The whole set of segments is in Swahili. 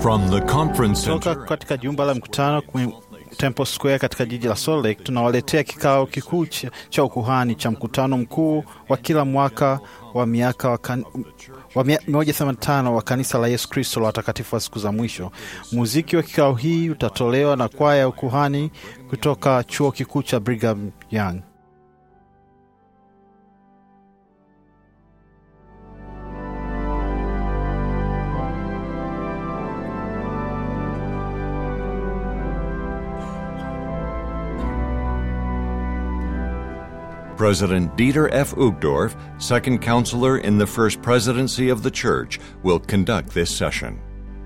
From the conference Toka center katika jumba la mkutano kwenye Temple Square katika jiji la Salt Lake, tunawaletea kikao kikuu cha, cha ukuhani cha mkutano mkuu wa kila mwaka wa miaka wa kan, wa mia- 185 wa kanisa la Yesu Kristo la watakatifu wa siku za mwisho. Muziki wa kikao hii utatolewa na kwaya ya ukuhani kutoka chuo kikuu cha Brigham Young. President Dieter F. Uchtdorf, second counselor in the first presidency of the church, will conduct this session.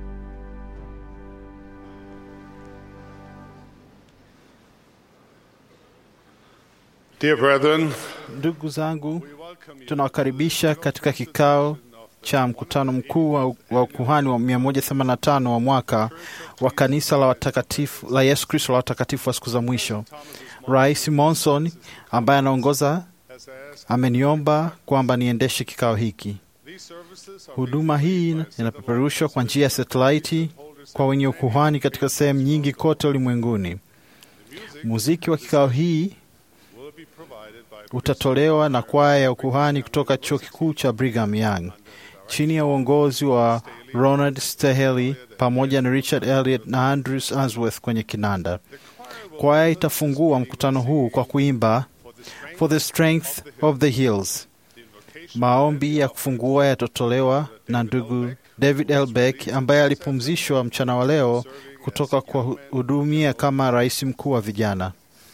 Dear brethren, Ndugu zangu, tunawakaribisha katika kikao cha mkutano mkuu wa, wa ukuhani wa 185 wa mwaka wa kanisa la watakatifu la Yesu Kristo la watakatifu wa siku za mwisho. Rais Monson ambaye anaongoza ameniomba kwamba niendeshe kikao hiki. Huduma hii inapeperushwa kwa njia ya satelaiti kwa wenye ukuhani katika sehemu nyingi kote ulimwenguni. Muziki wa kikao hii utatolewa na kwaya ya ukuhani kutoka chuo kikuu cha Brigham Young chini ya uongozi wa Ronald Stehely pamoja na Richard Elliot na Andrews Answorth kwenye kinanda. Kwaya itafungua mkutano huu kwa kuimba For the Strength of the Hills. Maombi ya kufungua yatatolewa na ndugu David L. Beck ambaye alipumzishwa mchana wa leo kutoka kwa hudumia kama rais mkuu wa vijana.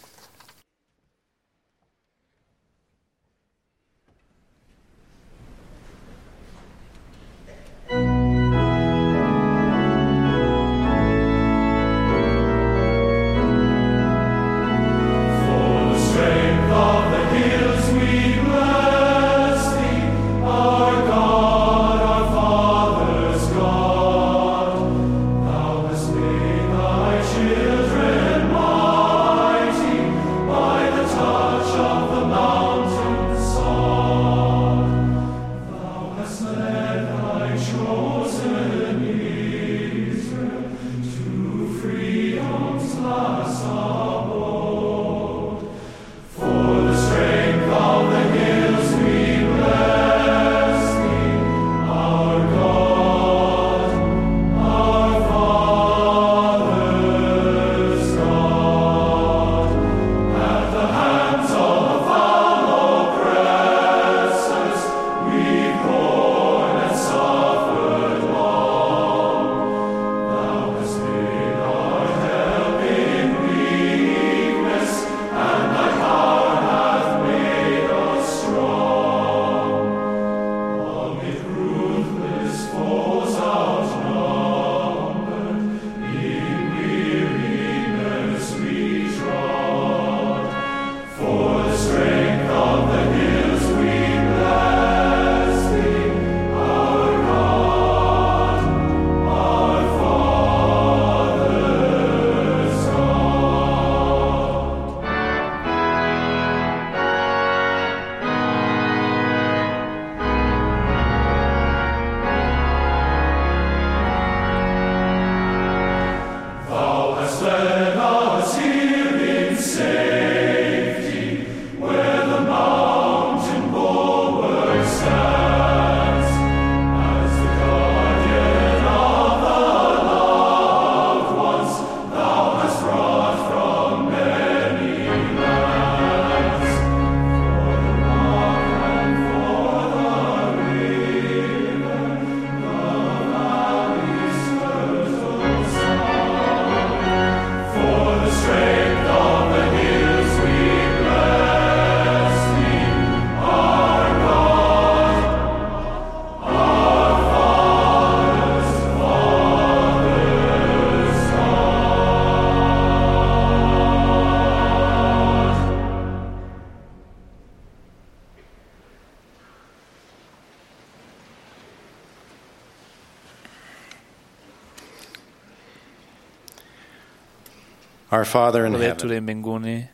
Our Father in Baba yetu heaven, uliye mbinguni,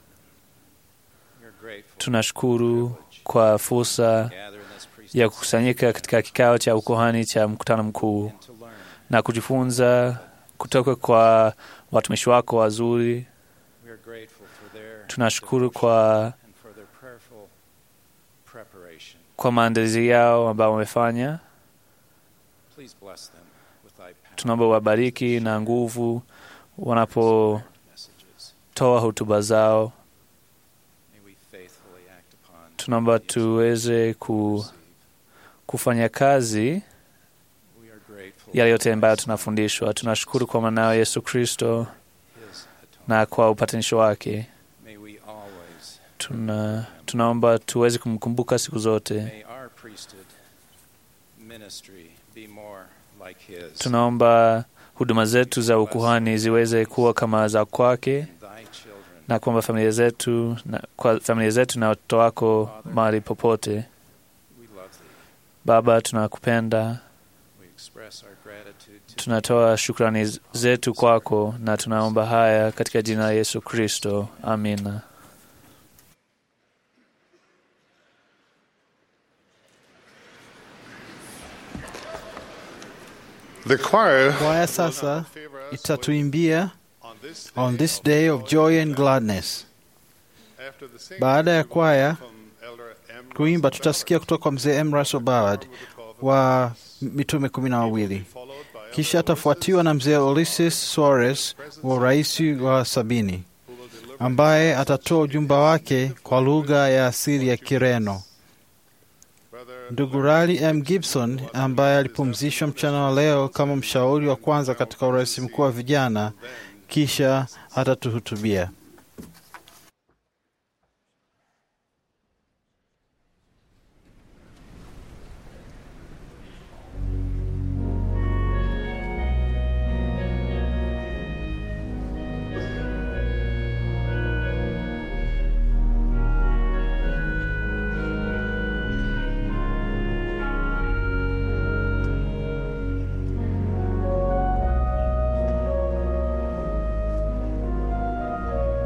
tunashukuru kwa fursa ya kukusanyika katika kikao cha ukuhani cha mkutano mkuu na kujifunza kutoka kwa watumishi wako wazuri. We are grateful for their Tunashukuru kwa, and for their prayerful preparation. kwa maandalizi yao ambao wamefanya. Please bless them with thy power. Tunaomba wabariki na nguvu wanapotoa messages. hotuba zao. May we faithfully act upon Tunaomba tuweze ku, kufanya kazi We are grateful yale yote ambayo tunafundishwa. Tunashukuru kwa mwanao Yesu Kristo his atonement. na kwa upatanisho wake. May we always Tuna, tunaomba tuweze kumkumbuka siku zote. may our priesthood ministry be more like his. Tunaomba huduma zetu za ukuhani ziweze kuwa kama za kwake, and thy children na kwamba familia zetu na, kwa familia zetu na watoto wako mahali popote. we love thee. Baba, tunakupenda, We express our gratitude to tunatoa shukrani zetu kwako, na tunaomba haya katika jina la Yesu Kristo, amina. The choir Kwaya sasa favor us itatuimbia on this on this day of joy and gladness. After the singing, Baada ya we will kwaya from Elder M. kuimba, Russell tutasikia kutoka kwa mzee M. Russell Ballard wa mitume kumi na wawili. followed by Elder Kisha atafuatiwa na mzee Ulysses Suarez wa urais wa sabini ambaye atatoa ujumbe wake kwa lugha ya asili ya Kireno. Brother Ndugu Rali M. Gibson ambaye alipumzishwa mchana wa leo kama mshauri wa kwanza katika urais mkuu wa vijana, kisha atatuhutubia. Thank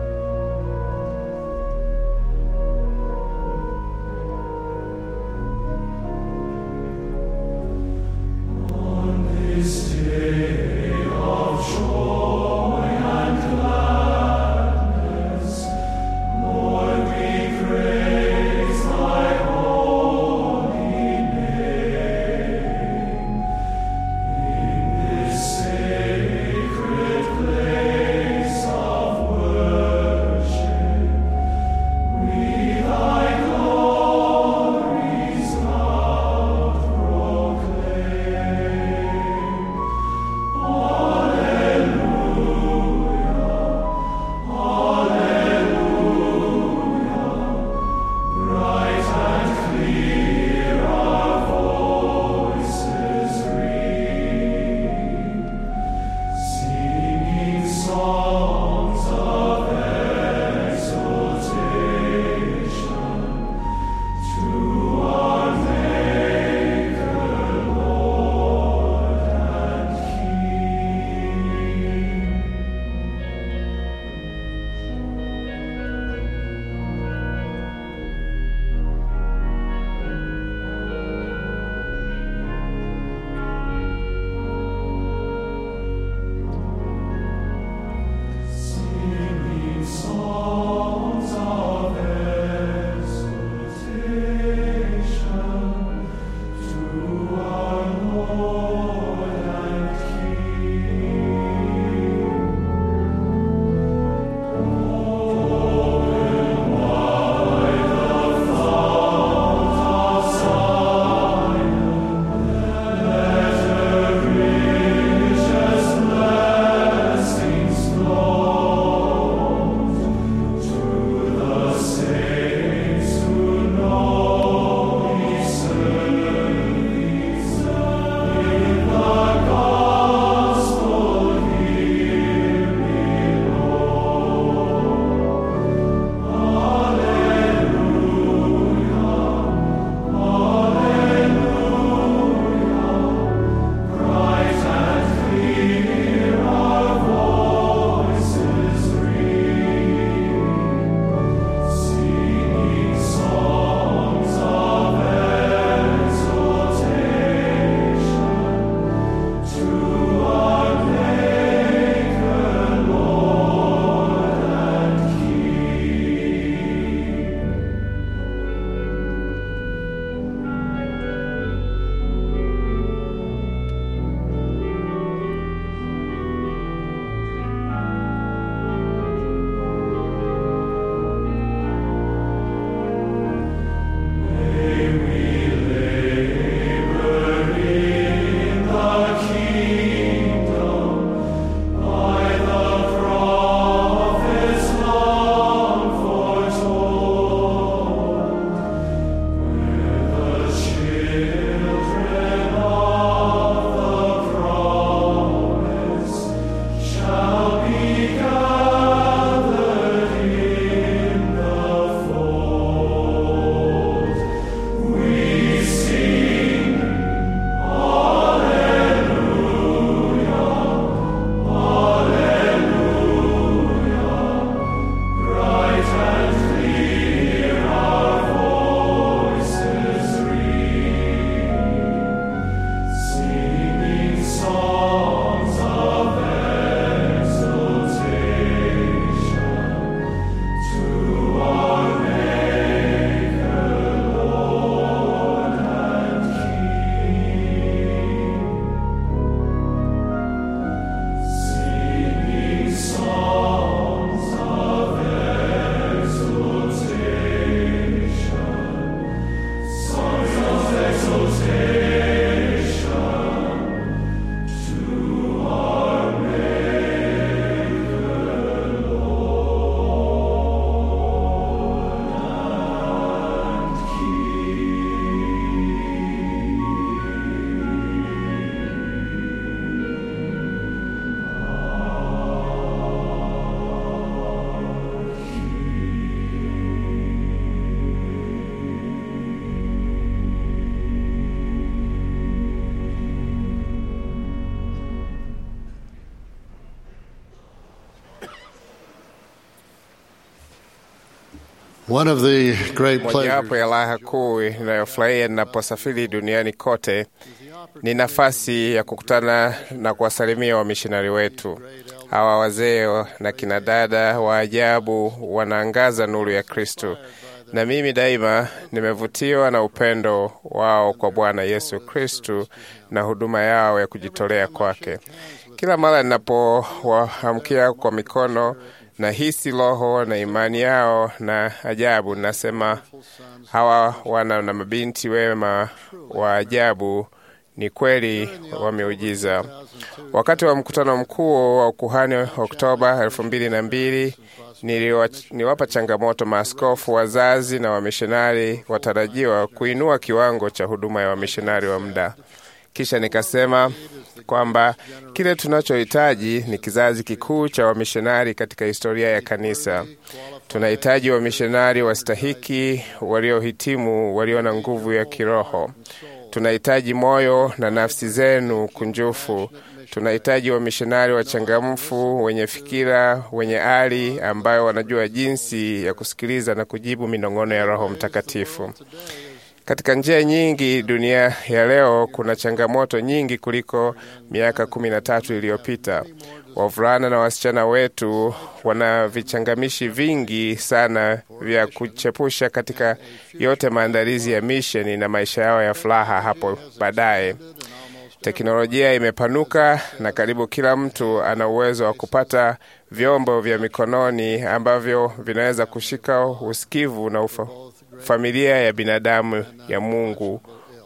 One of the great Mojawapo pleasures ya raha kuu inayofurahia ninaposafiri duniani kote ni nafasi ya kukutana na kuwasalimia wamishonari wetu. Hawa wazee na kina dada wa ajabu wanaangaza nuru ya Kristo, na mimi daima nimevutiwa na upendo wao kwa Bwana Yesu Kristo na huduma yao ya kujitolea kwake. Kila mara ninapowaamkia kwa mikono nahisi roho na imani yao na ajabu. Nasema hawa wana na mabinti wema wa ajabu ni kweli wameujiza. Wakati wa mkutano mkuu wa ukuhani Oktoba elfu mbili na mbili niliwa- niwapa changamoto maaskofu, wazazi na wamishonari watarajiwa kuinua kiwango cha huduma ya wamishonari wa muda. Kisha nikasema kwamba kile tunachohitaji ni kizazi kikuu cha wamishonari katika historia ya kanisa. Tunahitaji wamishonari wastahiki, waliohitimu, walio na nguvu ya kiroho. Tunahitaji moyo na nafsi zenu kunjufu. Tunahitaji wamishonari wachangamfu, wenye fikira, wenye ari, ambayo wanajua jinsi ya kusikiliza na kujibu minong'ono ya Roho Mtakatifu. Katika njia nyingi, dunia ya leo kuna changamoto nyingi kuliko miaka kumi na tatu iliyopita. Wavulana na wasichana wetu wana vichangamishi vingi sana vya kuchepusha katika yote maandalizi ya misheni na maisha yao ya furaha hapo baadaye. Teknolojia imepanuka na karibu kila mtu ana uwezo wa kupata vyombo vya mikononi ambavyo vinaweza kushika usikivu na ufa, familia ya binadamu ya Mungu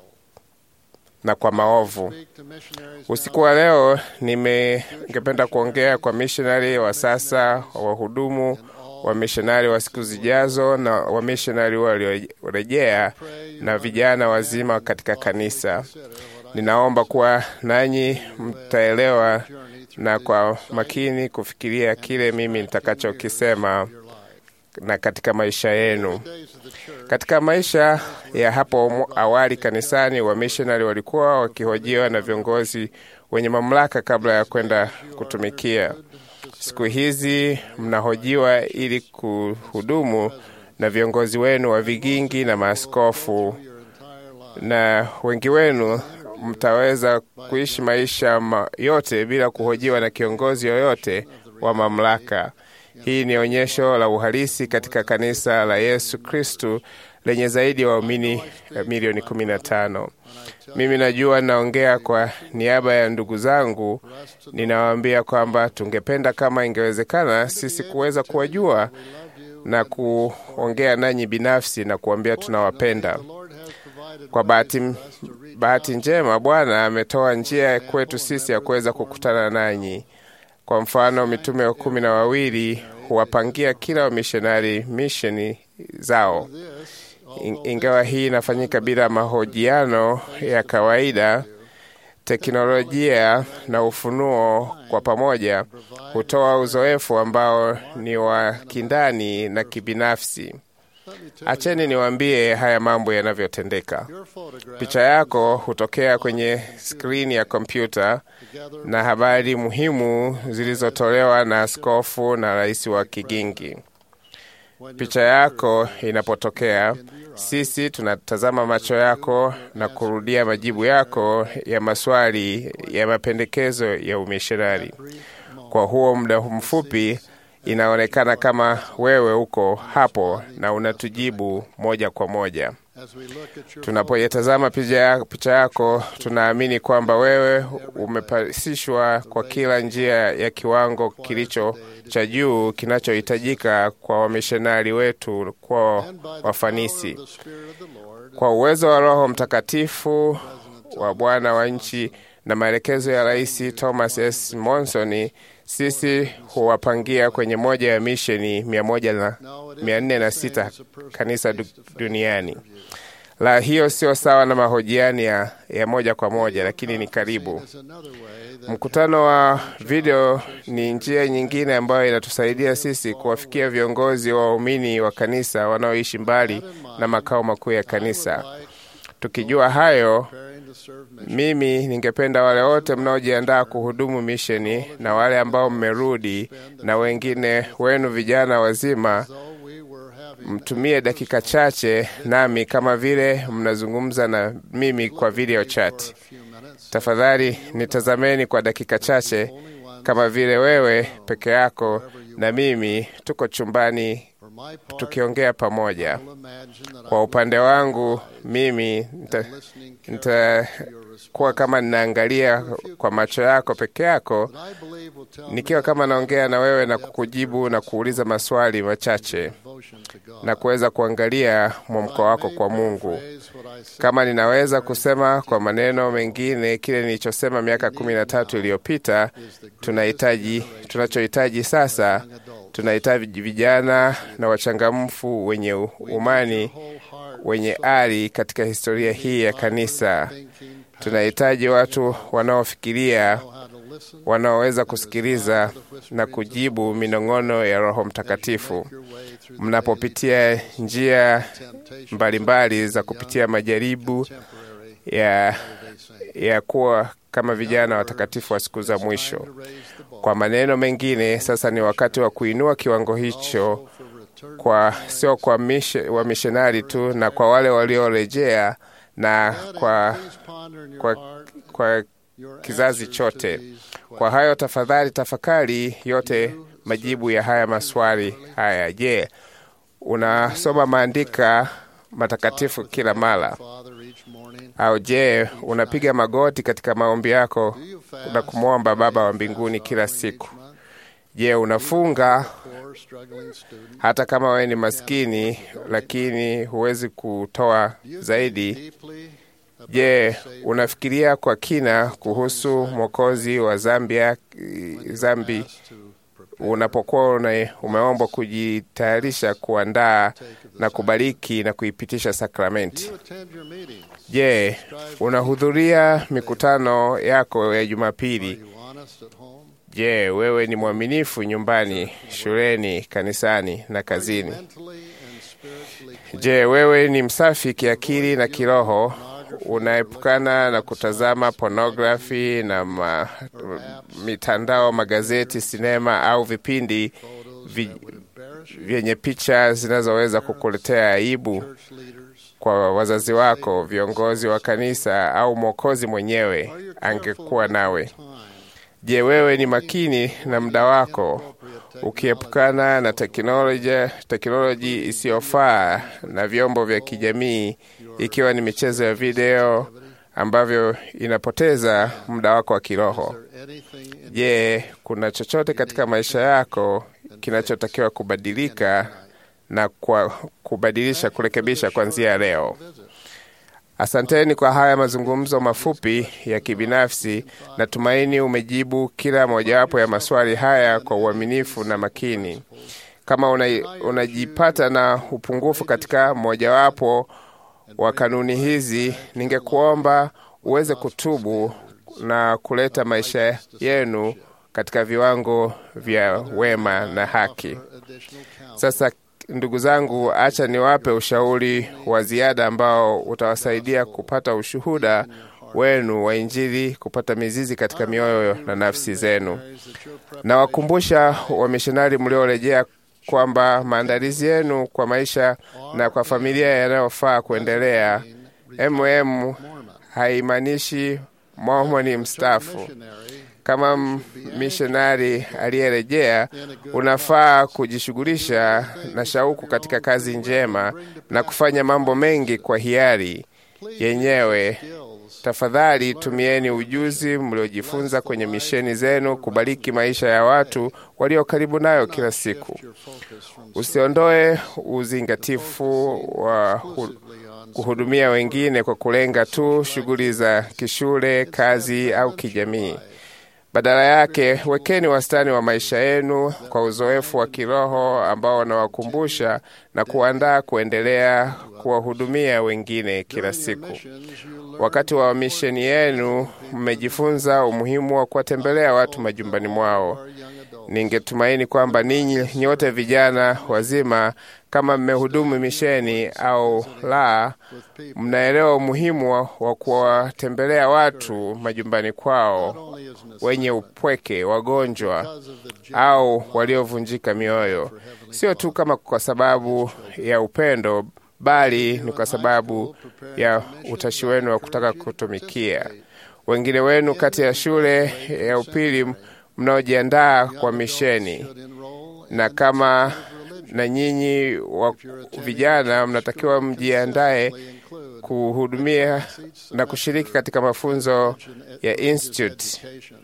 na kwa maovu. Usiku wa leo nime- ningependa kuongea kwa mishonari wa sasa, wahudumu wa mishonari wa siku zijazo na wamishonari waliorejea na vijana wazima katika kanisa. Ninaomba kuwa nanyi mtaelewa na kwa makini kufikiria kile mimi nitakachokisema na katika maisha yenu. Katika maisha ya hapo awali kanisani, wamishonari walikuwa wakihojiwa na viongozi wenye mamlaka kabla ya kwenda kutumikia. Siku hizi mnahojiwa ili kuhudumu na viongozi wenu wa vigingi na maaskofu, na wengi wenu mtaweza kuishi maisha ma yote bila kuhojiwa na kiongozi yoyote wa mamlaka. Hii ni onyesho la uhalisi katika kanisa la Yesu Kristu lenye zaidi ya waumini milioni 15. Mimi najua naongea kwa niaba ya ndugu zangu, ninawaambia kwamba tungependa kama ingewezekana sisi kuweza kuwajua na kuongea nanyi binafsi na kuambia tunawapenda. Kwa bahati, bahati njema Bwana ametoa njia kwetu sisi ya kuweza kukutana nanyi. Kwa mfano, mitume wa kumi na wawili huwapangia kila wamishonari misheni zao. In- Ingawa hii inafanyika bila mahojiano ya kawaida, teknolojia na ufunuo kwa pamoja hutoa uzoefu ambao ni wa kindani na kibinafsi. Acheni niwaambie haya mambo yanavyotendeka. Picha yako hutokea kwenye skrini ya kompyuta na habari muhimu zilizotolewa na askofu na rais wa kigingi. Picha yako inapotokea, sisi tunatazama macho yako na kurudia majibu yako ya maswali ya mapendekezo ya umishonari. Kwa huo muda mfupi, inaonekana kama wewe uko hapo na unatujibu moja kwa moja. Tunapoyatazama picha ya- picha yako, tunaamini kwamba wewe umepasishwa kwa kila njia ya kiwango kilicho cha juu kinachohitajika kwa wamishonari wetu kwa wafanisi. Kwa uwezo wa Roho Mtakatifu wa Bwana wa nchi na maelekezo ya Rais Thomas S. Monson, sisi huwapangia kwenye moja ya misheni mia moja na mia nne na sita kanisa du, duniani. La, hiyo sio sawa na mahojiano ya, ya moja kwa moja, lakini ni karibu. Mkutano wa video ni njia nyingine ambayo inatusaidia sisi kuwafikia viongozi wa waumini wa kanisa wanaoishi mbali na makao makuu ya kanisa. Tukijua hayo, mimi ningependa wale wote mnaojiandaa kuhudumu misheni na wale ambao mmerudi na wengine wenu vijana wazima mtumie dakika chache nami kama vile mnazungumza na mimi kwa video chat. Tafadhali nitazameni kwa dakika chache kama vile wewe peke yako na mimi tuko chumbani tukiongea pamoja. Kwa upande wangu mimi nitakuwa kama ninaangalia kwa macho yako peke yako, nikiwa kama naongea na wewe na kukujibu na kuuliza maswali machache na kuweza kuangalia mwamko wako kwa Mungu. Kama ninaweza kusema kwa maneno mengine kile nilichosema miaka kumi na tatu iliyopita, tunahitaji tunachohitaji sasa tunahitaji vijana na wachangamfu wenye umani wenye ari katika historia hii ya kanisa. Tunahitaji watu wanaofikiria, wanaoweza kusikiliza na kujibu minong'ono ya Roho Mtakatifu mnapopitia njia mbalimbali mbali za kupitia majaribu ya, ya kuwa kama vijana watakatifu wa siku za mwisho. Kwa maneno mengine, sasa ni wakati wa kuinua kiwango hicho kwa sio kwa mishe, wa mishonari tu na kwa wale waliorejea na kwa, kwa, kwa kizazi chote. Kwa hayo tafadhali tafakari yote majibu ya haya maswali haya. Je, unasoma maandika matakatifu kila mara? Au je, unapiga magoti katika maombi yako na kumwomba Baba wa mbinguni kila siku? Je, unafunga hata kama wewe ni maskini lakini huwezi kutoa zaidi? Je, unafikiria kwa kina kuhusu Mwokozi wa Zambia, zambi unapokuwa umeombwa kujitayarisha kuandaa na kubariki na kuipitisha sakramenti? Je, unahudhuria mikutano yako ya Jumapili? Je, wewe ni mwaminifu nyumbani, shuleni, kanisani na kazini? Je, wewe ni msafi kiakili na kiroho? Unaepukana na kutazama pornografi na ma, mitandao, magazeti, sinema au vipindi vi, vyenye picha zinazoweza kukuletea aibu kwa wazazi wako, viongozi wa kanisa au Mwokozi mwenyewe angekuwa nawe. Je, wewe ni makini na muda wako ukiepukana na teknolojia teknoloji isiyofaa na vyombo vya kijamii ikiwa ni michezo ya video ambavyo inapoteza muda wako wa kiroho? Je, kuna chochote katika maisha yako kinachotakiwa kubadilika na kwa kubadilisha, kurekebisha kuanzia leo? Asanteni kwa haya mazungumzo mafupi ya kibinafsi. Natumaini umejibu kila mojawapo ya maswali haya kwa uaminifu na makini. Kama una, unajipata na upungufu katika mojawapo wa kanuni hizi, ningekuomba uweze kutubu na kuleta maisha yenu katika viwango vya wema na haki. Sasa ndugu zangu, acha niwape ushauri wa ziada ambao utawasaidia kupata ushuhuda wenu wa Injili kupata mizizi katika mioyo na nafsi zenu. Nawakumbusha wamishonari mliorejea kwamba maandalizi yenu kwa maisha na kwa familia yanayofaa kuendelea. mm haimaanishi Mormoni mstaafu. Kama mishonari aliyerejea, unafaa kujishughulisha na shauku katika kazi njema na kufanya mambo mengi kwa hiari yenyewe. Tafadhali tumieni ujuzi mliojifunza kwenye misheni zenu kubariki maisha ya watu walio karibu nayo kila siku. Usiondoe uzingatifu wa kuhudumia wengine kwa kulenga tu shughuli za kishule, kazi au kijamii. Badala yake wekeni wastani wa maisha yenu kwa uzoefu wa kiroho ambao wanawakumbusha na kuandaa kuendelea kuwahudumia wengine kila siku. Wakati wa misheni yenu, mmejifunza umuhimu wa kuwatembelea watu majumbani mwao. Ningetumaini kwamba ninyi nyote vijana wazima, kama mmehudumu misheni au la, mnaelewa umuhimu wa- wa kuwatembelea watu majumbani kwao, wenye upweke, wagonjwa au waliovunjika mioyo, sio tu kama kwa sababu ya upendo, bali ni kwa sababu ya utashi wenu wa kutaka kutumikia. Wengine wenu kati ya shule ya upili mnaojiandaa kwa misheni, na kama na nyinyi wa vijana mnatakiwa mjiandae kuhudumia na kushiriki katika mafunzo ya institute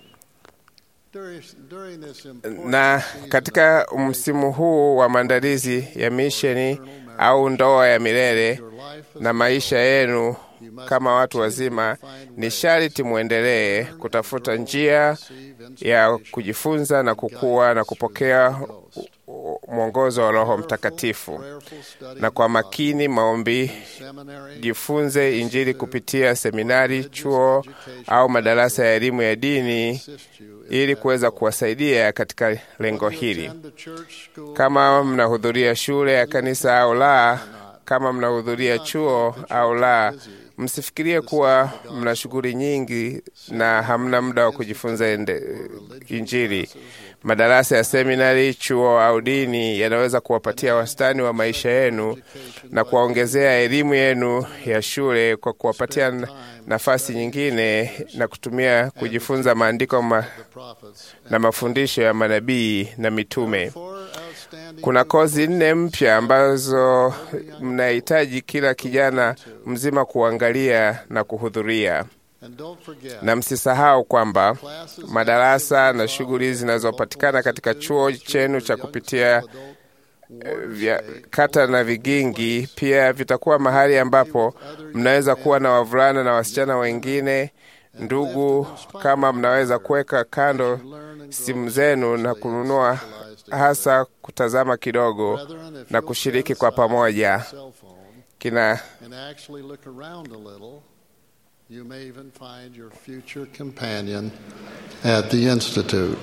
na katika msimu huu wa maandalizi ya misheni au ndoa ya milele na maisha yenu kama watu wazima, ni sharti mwendelee kutafuta njia ya kujifunza na kukua na kupokea mwongozo wa Roho Mtakatifu, na kwa makini maombi, jifunze Injili kupitia seminari, chuo au madarasa ya elimu ya dini ili kuweza kuwasaidia katika lengo hili. Kama mnahudhuria shule ya kanisa au la, kama mnahudhuria chuo au la, msifikirie kuwa mna shughuli nyingi na hamna muda wa kujifunza ende, Injili. Madarasa ya seminari, chuo au dini yanaweza kuwapatia wastani wa maisha yenu na kuwaongezea elimu yenu ya shule kwa kuwapatia na- nafasi nyingine na kutumia kujifunza maandiko ma, na mafundisho ya manabii na mitume. Kuna kozi nne mpya ambazo mnahitaji kila kijana mzima kuangalia na kuhudhuria, na msisahau kwamba madarasa na shughuli zinazopatikana katika chuo chenu cha kupitia eh, vya kata na vigingi pia vitakuwa mahali ambapo mnaweza kuwa na wavulana na wasichana wengine ndugu. Kama mnaweza kuweka kando simu zenu na kununua hasa kutazama kidogo na kushiriki kwa pamoja kina and actually look around a little, you may even find your future companion at the Institute.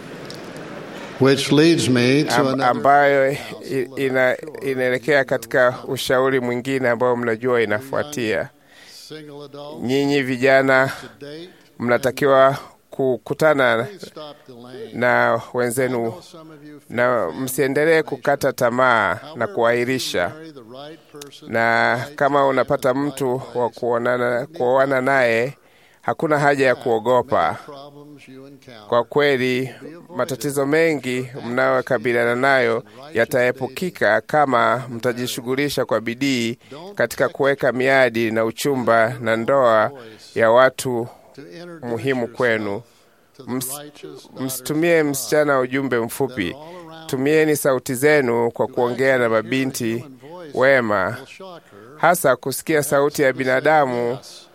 Which leads me to am, another ambayo i- ina, inaelekea katika ushauri mwingine ambao mnajua inafuatia. single adult Nyinyi vijana to date. mnatakiwa kukutana Please stop delaying. na wenzenu Some of you feel na msiendelee kukata tamaa na kuahirisha. marry the right person Na kama unapata mtu wa kuonana kuoana naye, hakuna haja ya kuogopa. problems you encounter. Kwa kweli, matatizo mengi mnayokabiliana nayo yataepukika kama mtajishughulisha kwa bidii katika kuweka miadi na uchumba na ndoa ya watu to introduce muhimu kwenu. to the Ms- righteous Msitumie msichana ujumbe mfupi. Tumieni sauti zenu kwa kuongea na mabinti wema, shock her. hasa kusikia sauti ya binadamu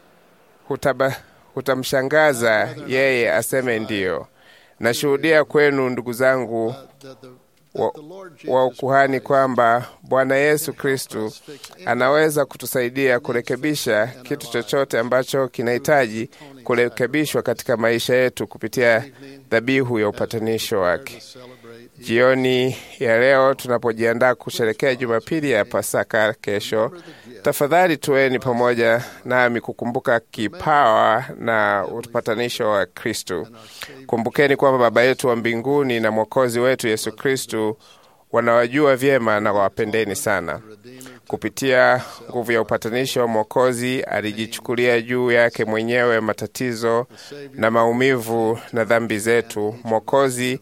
hutaba, hutamshangaza yeye aseme ndiyo. Nashuhudia kwenu ndugu zangu That the, wa, the Lord wa Jesus ukuhani kwamba Bwana Yesu Kristu anaweza kutusaidia kurekebisha kitu chochote ambacho kinahitaji kurekebishwa katika maisha yetu kupitia dhabihu ya upatanisho wake. celebrate Jioni ya leo tunapojiandaa kusherekea Jumapili ya Pasaka kesho, tafadhali tuweni pamoja nami kukumbuka kipawa na upatanisho wa Kristu. Kumbukeni kwamba Baba yetu wa mbinguni na Mwokozi wetu Yesu Kristu wanawajua vyema na wawapendeni sana. Kupitia nguvu ya upatanisho, Mwokozi alijichukulia juu yake mwenyewe matatizo na maumivu na dhambi zetu. Mwokozi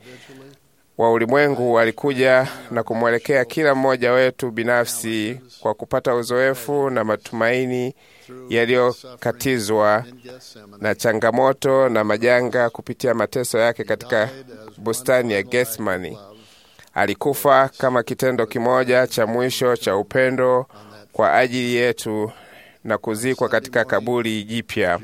wa ulimwengu alikuja na kumwelekea kila mmoja wetu binafsi kwa kupata uzoefu na matumaini yaliyokatizwa na changamoto na majanga kupitia mateso yake katika bustani ya Gethsemani. Alikufa kama kitendo kimoja cha mwisho cha upendo kwa ajili yetu na kuzikwa katika kaburi jipya.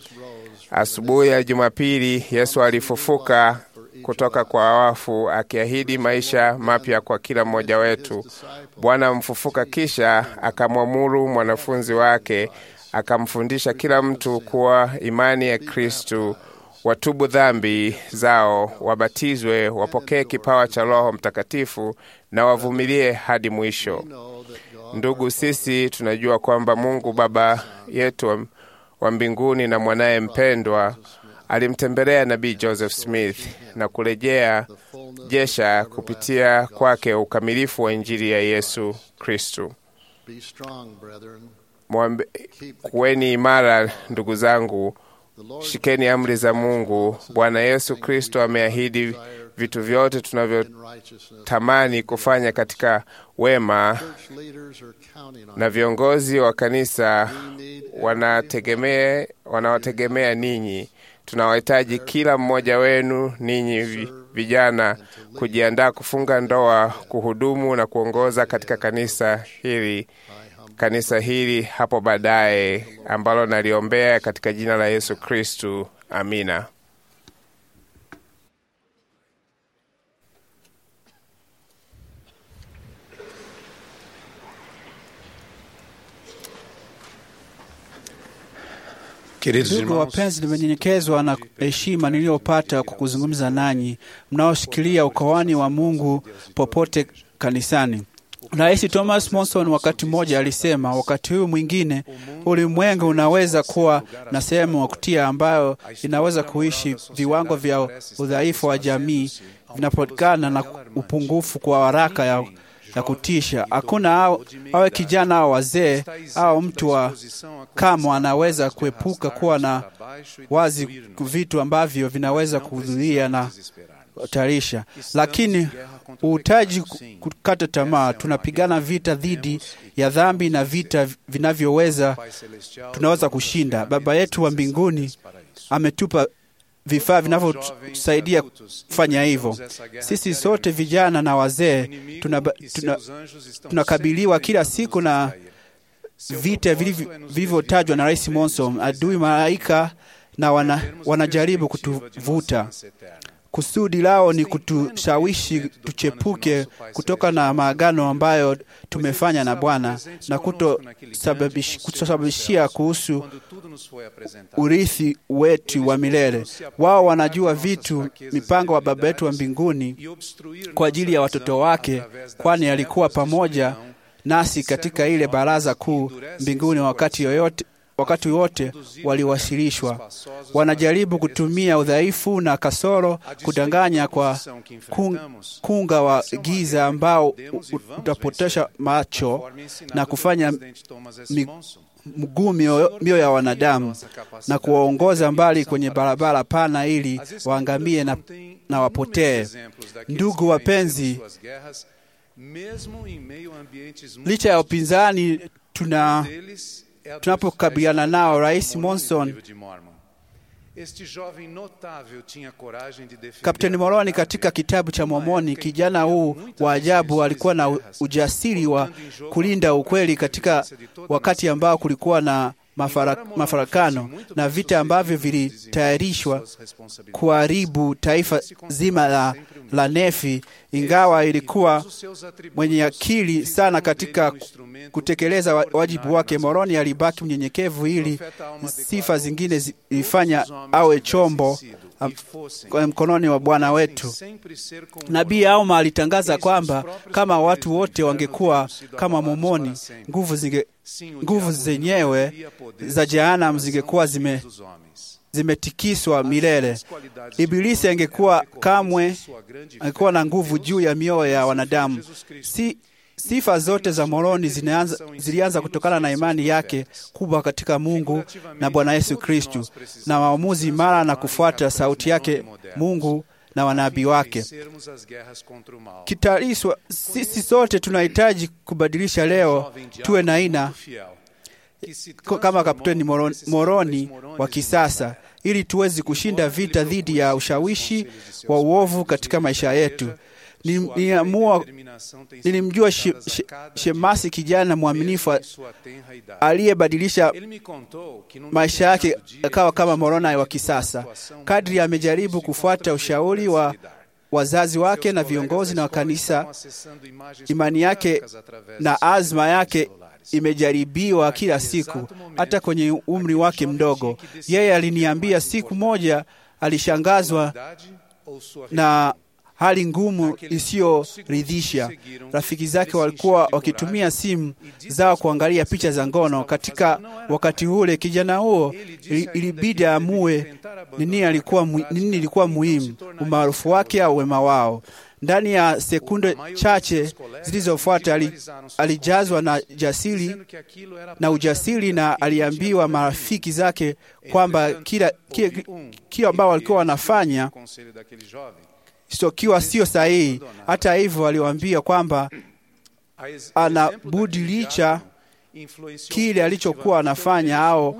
Asubuhi ya Jumapili, Yesu alifufuka kutoka kwa wafu akiahidi maisha mapya kwa kila mmoja wetu. Bwana mfufuka kisha akamwamuru mwanafunzi wake akamfundisha kila mtu kuwa imani ya Kristu watubu dhambi zao, wabatizwe, wapokee kipawa cha Roho Mtakatifu na wavumilie hadi mwisho. Ndugu, sisi tunajua kwamba Mungu Baba yetu wa- wa mbinguni na mwanaye mpendwa alimtembelea nabii Joseph Smith na kurejea jesha kupitia kwake ukamilifu wa Injili ya Yesu Kristu. Be strong, brethren. Mwambe, kuweni imara ndugu zangu, shikeni amri za Mungu. Bwana Yesu Kristo ameahidi vitu vyote tunavyotamani kufanya katika wema, Church leaders are counting on na viongozi wa kanisa wanategemea wanawategemea ninyi. Tunawahitaji kila mmoja wenu ninyi vi- vijana kujiandaa kufunga ndoa, kuhudumu na kuongoza katika kanisa hili kanisa hili hapo baadaye, ambalo naliombea katika jina la Yesu Kristu. Amina. Ndugu wapenzi, nimenyenyekezwa na heshima niliyopata kwa kuzungumza nanyi mnaoshikilia ukawani wa Mungu popote kanisani. Rais Thomas Monson wakati mmoja alisema, wakati huu mwingine ulimwengu unaweza kuwa na sehemu ya kutia ambayo inaweza kuishi viwango vya udhaifu wa jamii vinapotokana na upungufu kwa haraka ya, ya kutisha. Hakuna au- awe kijana au wazee au mtu wa kama anaweza kuepuka kuwa na wazi vitu ambavyo vinaweza kuhudhuria na tarisha, lakini uhitaji ku- kukata tamaa. Tunapigana vita dhidi ya dhambi na vita vinavyoweza tunaweza kushinda. Baba yetu wa mbinguni ametupa vifaa vinavyotusaidia kufanya hivyo. Sisi sote vijana na wazee tunaba- tuna- tunakabiliwa kila siku na vita vilivyo- vilivyotajwa na Rais Monson, adui malaika na wana, wanajaribu kutuvuta. Kusudi lao ni kutushawishi tuchepuke kutoka na maagano ambayo tumefanya na Bwana na kutosababish- kutosababishia kuhusu urithi wetu wa milele. Wao wanajua vitu, mipango wa Baba yetu wa mbinguni kwa ajili ya watoto wake, kwani alikuwa pamoja nasi katika ile baraza kuu mbinguni wakati yoyote wakati wote waliwasilishwa. Wanajaribu kutumia udhaifu na kasoro kudanganya kwa kung, kunga wa giza ambao u- u- utapotosha macho na kufanya mi- mguu mioyo mioyo ya wanadamu na kuwaongoza mbali kwenye barabara pana ili waangamie na, na wapotee. Ndugu wapenzi, licha ya upinzani tuna tunapokabiliana nao, Rais Monson Kapteni Moroni katika kitabu cha Mormoni, kijana huu wa ajabu alikuwa na ujasiri wa kulinda ukweli katika wakati ambao kulikuwa na mafara, mafarakano na vita ambavyo vilitayarishwa kuharibu taifa zima la, la Nefi. Ingawa ilikuwa mwenye akili sana katika kutekeleza wa- wajibu wake, Moroni alibaki mnyenyekevu ili sifa zingine zilifanya awe chombo am- kwa mkononi wa Bwana wetu. Nabii Alma alitangaza kwamba kama watu wote wangekuwa kama Mormoni, nguvu zinge nguvu zenyewe za jehanamu zingekuwa zime zimetikiswa milele. Ibilisi angekuwa kamwe angekuwa na nguvu juu ya mioyo ya wanadamu. Si, sifa zote za Moroni zinaanza, zilianza kutokana na imani yake kubwa katika Mungu na Bwana Yesu Kristu na maamuzi imara na kufuata sauti yake Mungu na wanabii wake. Kitaliswa, sisi sote tunahitaji kubadilisha leo tuwe na aina ko- kama Kapteni Moroni, Moroni wa kisasa ili tuweze kushinda vita dhidi ya ushawishi wa uovu katika maisha yetu. Ni- Niliamua, nilimjua she, she, Shemasi, kijana mwaminifu aliyebadilisha maisha yake akawa kama Moroni wa kisasa. Kadri amejaribu kufuata ushauri wa wazazi wake na viongozi na wa kanisa, imani yake na azma yake imejaribiwa kila siku, hata kwenye umri wake mdogo. Yeye aliniambia siku moja alishangazwa na hali ngumu isiyoridhisha. Rafiki zake walikuwa wakitumia simu zao kuangalia picha za ngono. Katika wakati ule, kijana huo ili- ilibidi aamue nini alikuwa mu- nini ilikuwa muhimu, umaarufu wake au wema wao. Ndani ya sekunde chache zilizofuata ali, alijazwa na jasiri na ujasiri na aliambiwa marafiki zake kwamba kila kile kile ambao walikuwa wanafanya sokiwa sio sahihi. Hata hivyo, aliwaambia kwamba ana budi licha kile alichokuwa anafanya au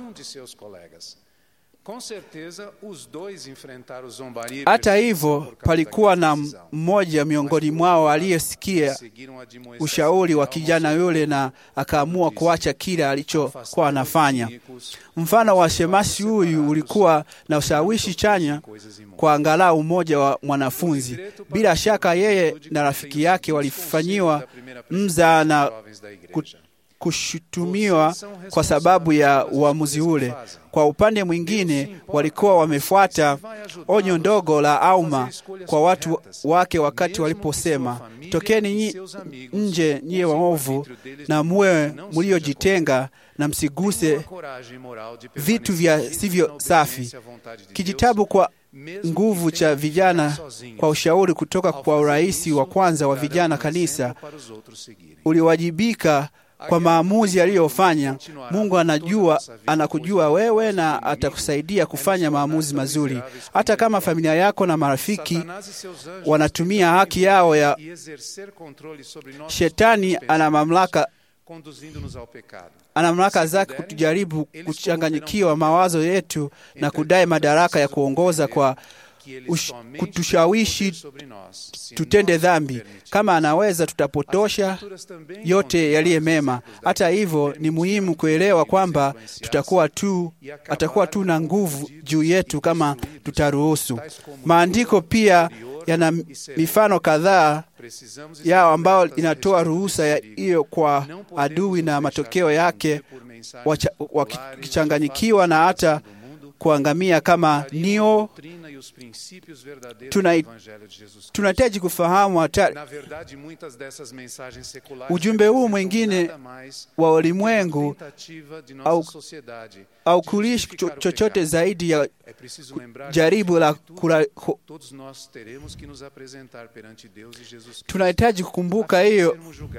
hata hivyo, palikuwa na mmoja miongoni mwao aliyesikia ushauri wa kijana yule na akaamua kuacha kile alichokuwa anafanya. Mfano wa shemasi huyu ulikuwa na ushawishi chanya kwa angalau mmoja wa mwanafunzi. Bila shaka, yeye na rafiki yake walifanyiwa mza na ku- kushutumiwa kwa sababu ya uamuzi ule. Kwa upande mwingine, walikuwa wamefuata onyo ndogo la Auma kwa watu wake wakati waliposema, tokeni nyi, nje nyie waovu na muwe mliojitenga na msiguse vitu vya sivyo safi. Kijitabu kwa nguvu cha vijana kwa ushauri kutoka kwa urais wa kwanza wa vijana kanisa uliwajibika kwa maamuzi aliyofanya. Mungu anajua, anakujua wewe na atakusaidia kufanya maamuzi mazuri, hata kama familia yako na marafiki wanatumia haki yao ya. Shetani ana mamlaka ana mamlaka zake kutujaribu kuchanganyikiwa mawazo yetu na kudai madaraka ya kuongoza kwa ush, kutushawishi tutende dhambi. Kama anaweza, tutapotosha yote yaliye mema. Hata hivyo, ni muhimu kuelewa kwamba tutakuwa tu, atakuwa tu na nguvu juu yetu kama tutaruhusu. Maandiko pia yana mifano kadhaa yao ambao inatoa ruhusa ya hiyo kwa adui na matokeo yake wakichanganyikiwa na hata kuangamia kama nio. Tunahitaji kufahamu hatari. Ujumbe huu mwingine wa ulimwengu au, au kulishi chochote zaidi ya jaribu la kura, ku, tunahitaji kukumbuka hiyo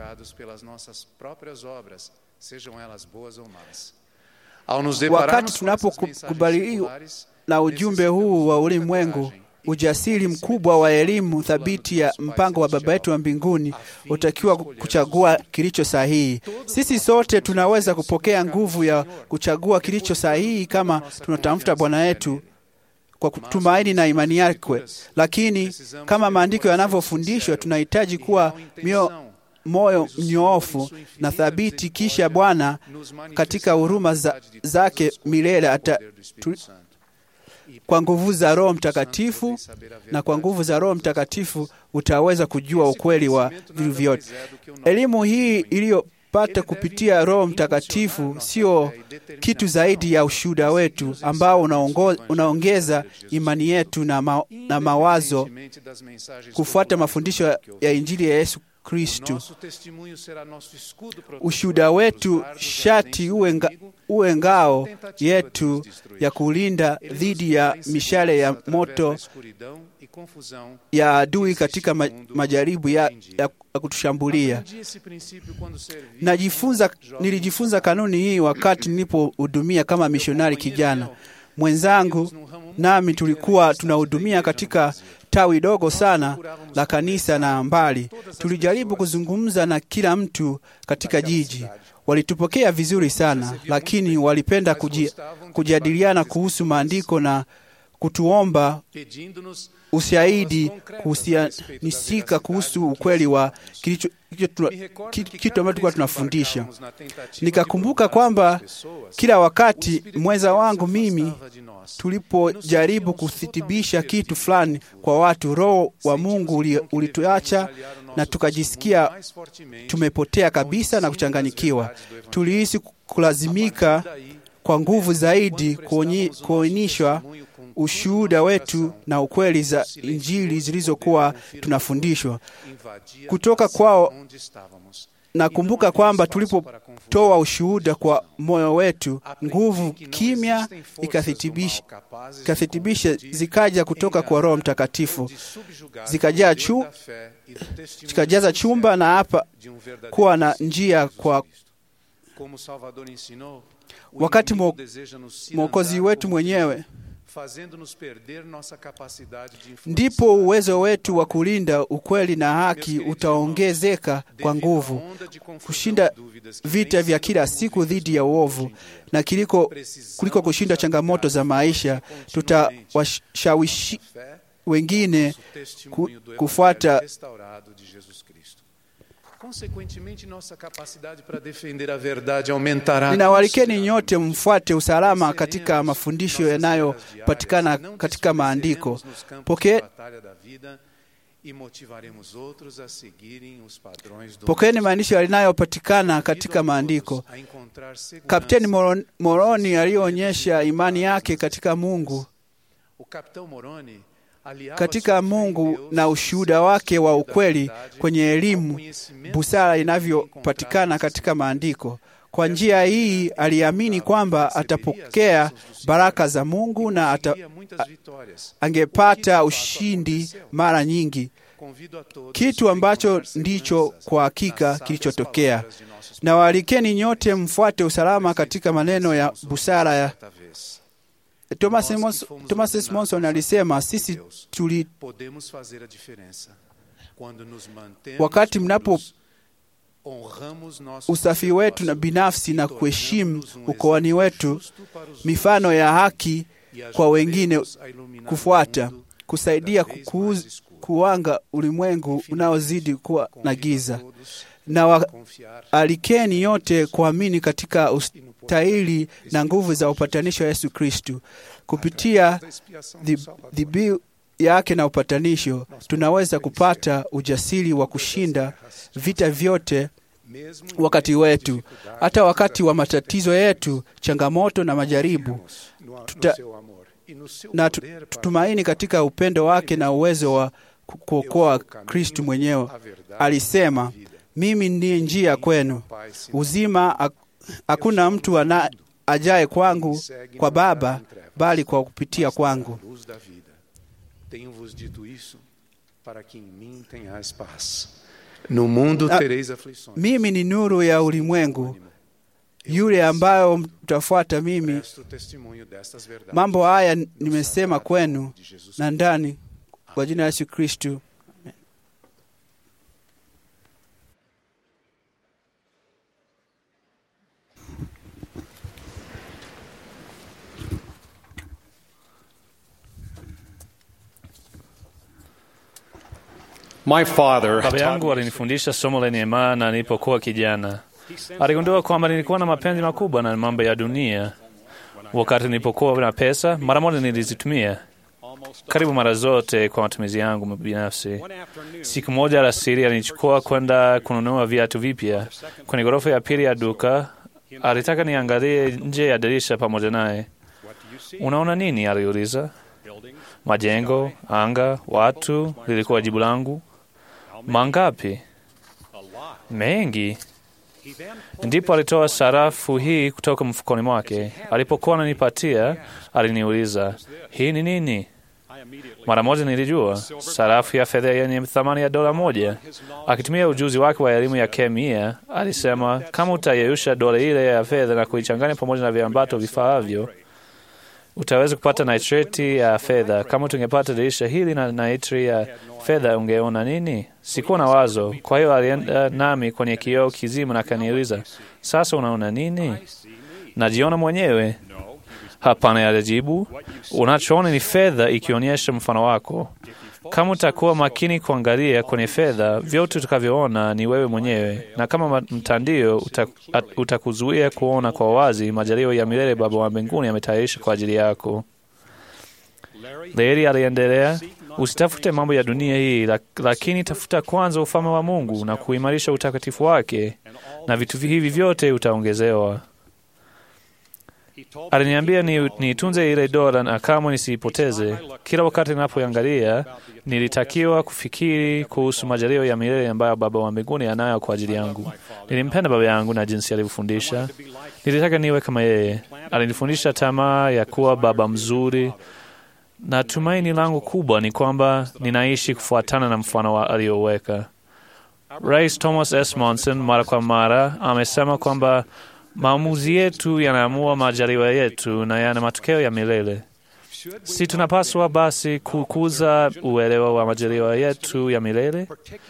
wakati tunapokubaliwa na ujumbe huu wa ulimwengu, ujasiri mkubwa wa elimu thabiti ya mpango wa Baba yetu wa mbinguni utakiwa kuchagua kilicho sahihi. Sisi sote tunaweza kupokea nguvu ya kuchagua kilicho sahihi kama tunatafuta Bwana wetu kwa tumaini na imani yake, lakini kama maandiko yanavyofundishwa, tunahitaji kuwa mio moyo mnyoofu na thabiti, kisha Bwana katika huruma za, zake milele ata tu, kwa nguvu za Roho Mtakatifu na kwa nguvu za Roho Mtakatifu utaweza kujua ukweli wa vitu vyote. Elimu hii iliyopata kupitia Roho Mtakatifu sio kitu zaidi ya ushuhuda wetu ambao unaongo, unaongeza imani yetu na, ma, na mawazo kufuata mafundisho ya Injili ya Yesu Kristu. Ushuhuda wetu shati uwe, nga, uwe ngao yetu ya kulinda dhidi ya mishale ya moto ya adui katika ma, majaribu ya, ya kutushambulia. Najifunza, nilijifunza kanuni hii wakati nilipohudumia kama mishonari kijana mwenzangu nami tulikuwa tunahudumia katika tawi dogo sana la kanisa na mbali. Tulijaribu kuzungumza na kila mtu katika jiji. Walitupokea vizuri sana, lakini walipenda kuji, kujadiliana kuhusu maandiko na kutuomba ushahidi kuhusianisika kuhusu ukweli wa kilicho kitu ambacho tulikuwa tunafundisha. Nikakumbuka kwamba kila wakati mwenza wangu mimi tulipojaribu kuthibisha kitu fulani kwa watu, Roho wa Mungu ulituacha na tukajisikia tumepotea kabisa na kuchanganyikiwa. Tulihisi kulazimika kwa nguvu zaidi kuonyeshwa ushuhuda wetu na ukweli za Injili zilizokuwa tunafundishwa kutoka kwao. Nakumbuka kwamba tulipotoa ushuhuda kwa moyo wetu, nguvu kimya ikathibitisha ikathibitisha zikaja kutoka kwa Roho Mtakatifu zikajaa chu, zikajaza chumba na hapa kuwa na njia kwa wakati Mwokozi wetu mwenyewe ndipo uwezo wetu wa kulinda ukweli na haki utaongezeka kwa nguvu, kushinda vita vya kila siku dhidi ya uovu na kiliko, kuliko kushinda changamoto za maisha. Tutawashawishi wengine ku, kufuata Ninawalikeni nyote mfuate usalama katika mafundisho yanayopatikana katika maandiko. Poke pokeeni maandishi yanayopatikana katika maandiko. Kapteni Moroni aliyoonyesha imani yake katika Mungu katika Mungu na ushuhuda wake wa ukweli kwenye elimu, busara inavyopatikana katika maandiko. Kwa njia hii aliamini kwamba atapokea baraka za Mungu na ata, a, angepata ushindi mara nyingi, kitu ambacho ndicho kwa hakika kilichotokea. Na waalikeni nyote mfuate usalama katika maneno ya busara ya Thomas, Mons, Thomas S. Monson alisema sisi tuli wakati mnapo usafi wetu na binafsi na kuheshimu ukoani wetu, mifano ya haki kwa wengine kufuata, kusaidia kukuuz, kuwanga ulimwengu unaozidi kuwa na giza, na waalikeni yote kuamini katika ustahili na nguvu za upatanisho wa Yesu Kristu. Kupitia dhibihu yake na upatanisho, tunaweza kupata ujasiri wa kushinda vita vyote wakati wetu, hata wakati wa matatizo yetu, changamoto na majaribu. Tuta, na tutumaini katika upendo wake na uwezo wa kuokoa. Kristu mwenyewe alisema, mimi ndiye njia kwenu uzima, hakuna mtu ana ajaye kwangu kwa Baba bali kwa kupitia kwangu. No mundo tereis aflições. Mimi ni nuru ya ulimwengu, yule ambayo mtafuata mimi. Mambo haya nimesema kwenu na ndani, kwa jina la Yesu Kristu. My father Baba yangu alinifundisha somo lenye maana nilipokuwa kijana. Aligundua kwamba nilikuwa na mapenzi makubwa na mambo ya dunia. Wakati nilipokuwa na pesa, mara moja nilizitumia karibu mara zote kwa matumizi yangu binafsi. Siku moja alasiri, alinichukua kwenda kununua viatu vipya kwenye ghorofa ya pili ya duka. Alitaka niangalie nje ya dirisha pamoja naye. Unaona nini? aliuliza. Majengo, anga, watu, lilikuwa jibu langu. Mangapi? Mengi. Ndipo alitoa sarafu hii kutoka mfukoni mwake. Alipokuwa ananipatia, aliniuliza, hii ni nini? Mara moja nilijua, sarafu ya fedha yenye thamani ya dola moja. Akitumia ujuzi wake wa elimu ya kemia, alisema, kama utayeyusha dola ile ya fedha na kuichanganya pamoja na viambato vifaavyo utaweza kupata nitrati ya fedha. Kama tungepata dirisha hili na nitri ya fedha, ungeona nini? Sikuwa na wazo. Kwa hiyo alienda nami kwenye kioo kizima na akaniuliza, sasa unaona nini? Najiona mwenyewe? Hapana, alijibu. Unachoona ni fedha ikionyesha mfano wako. Kama utakuwa makini kuangalia kwenye fedha, vyote utakavyoona ni wewe mwenyewe, na kama mtandio utakuzuia kuona kwa wazi majaliwa ya milele Baba wa mbinguni ametayarisha kwa ajili yako. Larry aliendelea, usitafute mambo ya dunia hii, lakini tafuta kwanza ufalme wa Mungu na kuimarisha utakatifu wake, na vitu hivi vyote utaongezewa. Aliniambia ni- niitunze ile dola na kamwe nisiipoteze. Kila wakati ninapoiangalia, nilitakiwa kufikiri kuhusu majaliwa ya milele ambayo Baba wa mbinguni anayo kwa ajili yangu. Nilimpenda baba yangu na jinsi alivyofundisha. Nilitaka niwe kama yeye. Alinifundisha tamaa ya kuwa baba mzuri, na tumaini langu kubwa ni kwamba ninaishi kufuatana na mfano wa aliyoweka. Rais Thomas S. Monson mara kwa mara amesema kwamba maamuzi yetu yanaamua majaliwa yetu na yana matokeo ya milele. Si tunapaswa basi kukuza uelewa wa majaliwa yetu ya milele,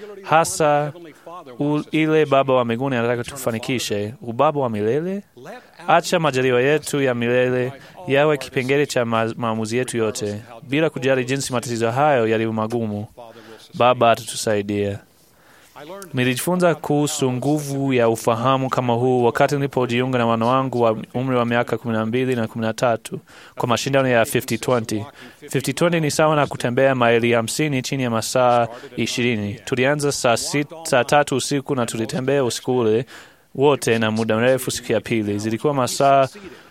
hasa u, ile Baba wa mbinguni anataka tufanikishe, ubaba wa milele? Acha majaliwa yetu ya milele yawe kipengele cha ma, maamuzi yetu yote, bila kujali jinsi matatizo hayo yalivyo magumu. Baba atatusaidia. Nilijifunza kuhusu nguvu ya ufahamu kama huu wakati nilipojiunga na wana wangu wa umri wa miaka kumi na mbili na kumi na tatu kwa mashindano ya 50-20. 50-20 ni sawa na kutembea maili hamsini chini ya masaa ishirini. Tulianza saa, sit, saa tatu usiku na tulitembea usiku ule wote na muda mrefu. Siku ya pili zilikuwa masaa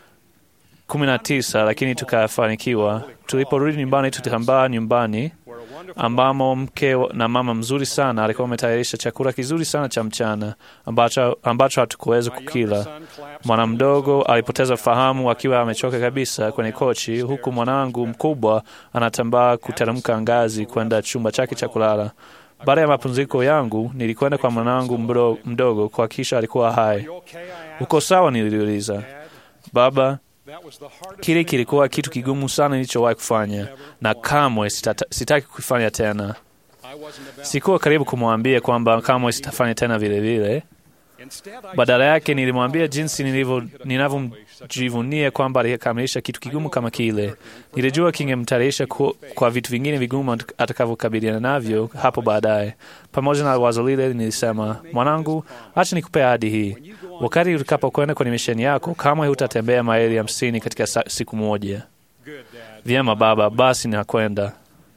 kumi na tisa, lakini tukafanikiwa. Tuliporudi nyumbani, tutambaa nyumbani ambamo mke na mama mzuri sana alikuwa ametayarisha chakula kizuri sana cha mchana ambacho, ambacho hatukuweza kukila. Mwana mdogo alipoteza fahamu akiwa amechoka kabisa kwenye kochi, huku mwanangu mkubwa anatambaa kuteremka ngazi kwenda chumba chake cha kulala. Baada ya mapumziko yangu, nilikwenda kwa mwanangu mdo- mdogo kuhakikisha alikuwa hai. Uko sawa? Niliuliza. Baba, Kile kilikuwa kitu kigumu sana nilichowahi kufanya na kamwe sitata, sitaki kufanya tena. Sikuwa karibu kumwambia kwamba kamwe sitafanya tena vile vile. Badala yake nilimwambia jinsi nilivyo- ninavyomjivunia kwamba alikamilisha kitu kigumu kama kile. Nilijua kingemtayarisha ku- kwa vitu vingine vigumu atakavyokabiliana navyo hapo baadaye. Pamoja na wazo lile, nilisema, mwanangu, acha nikupe ahadi hii. Wakati utakapokwenda kwenye misheni yako, kamwe hutatembea maili hamsini katika sa- siku moja. Vyema baba, basi nakwenda.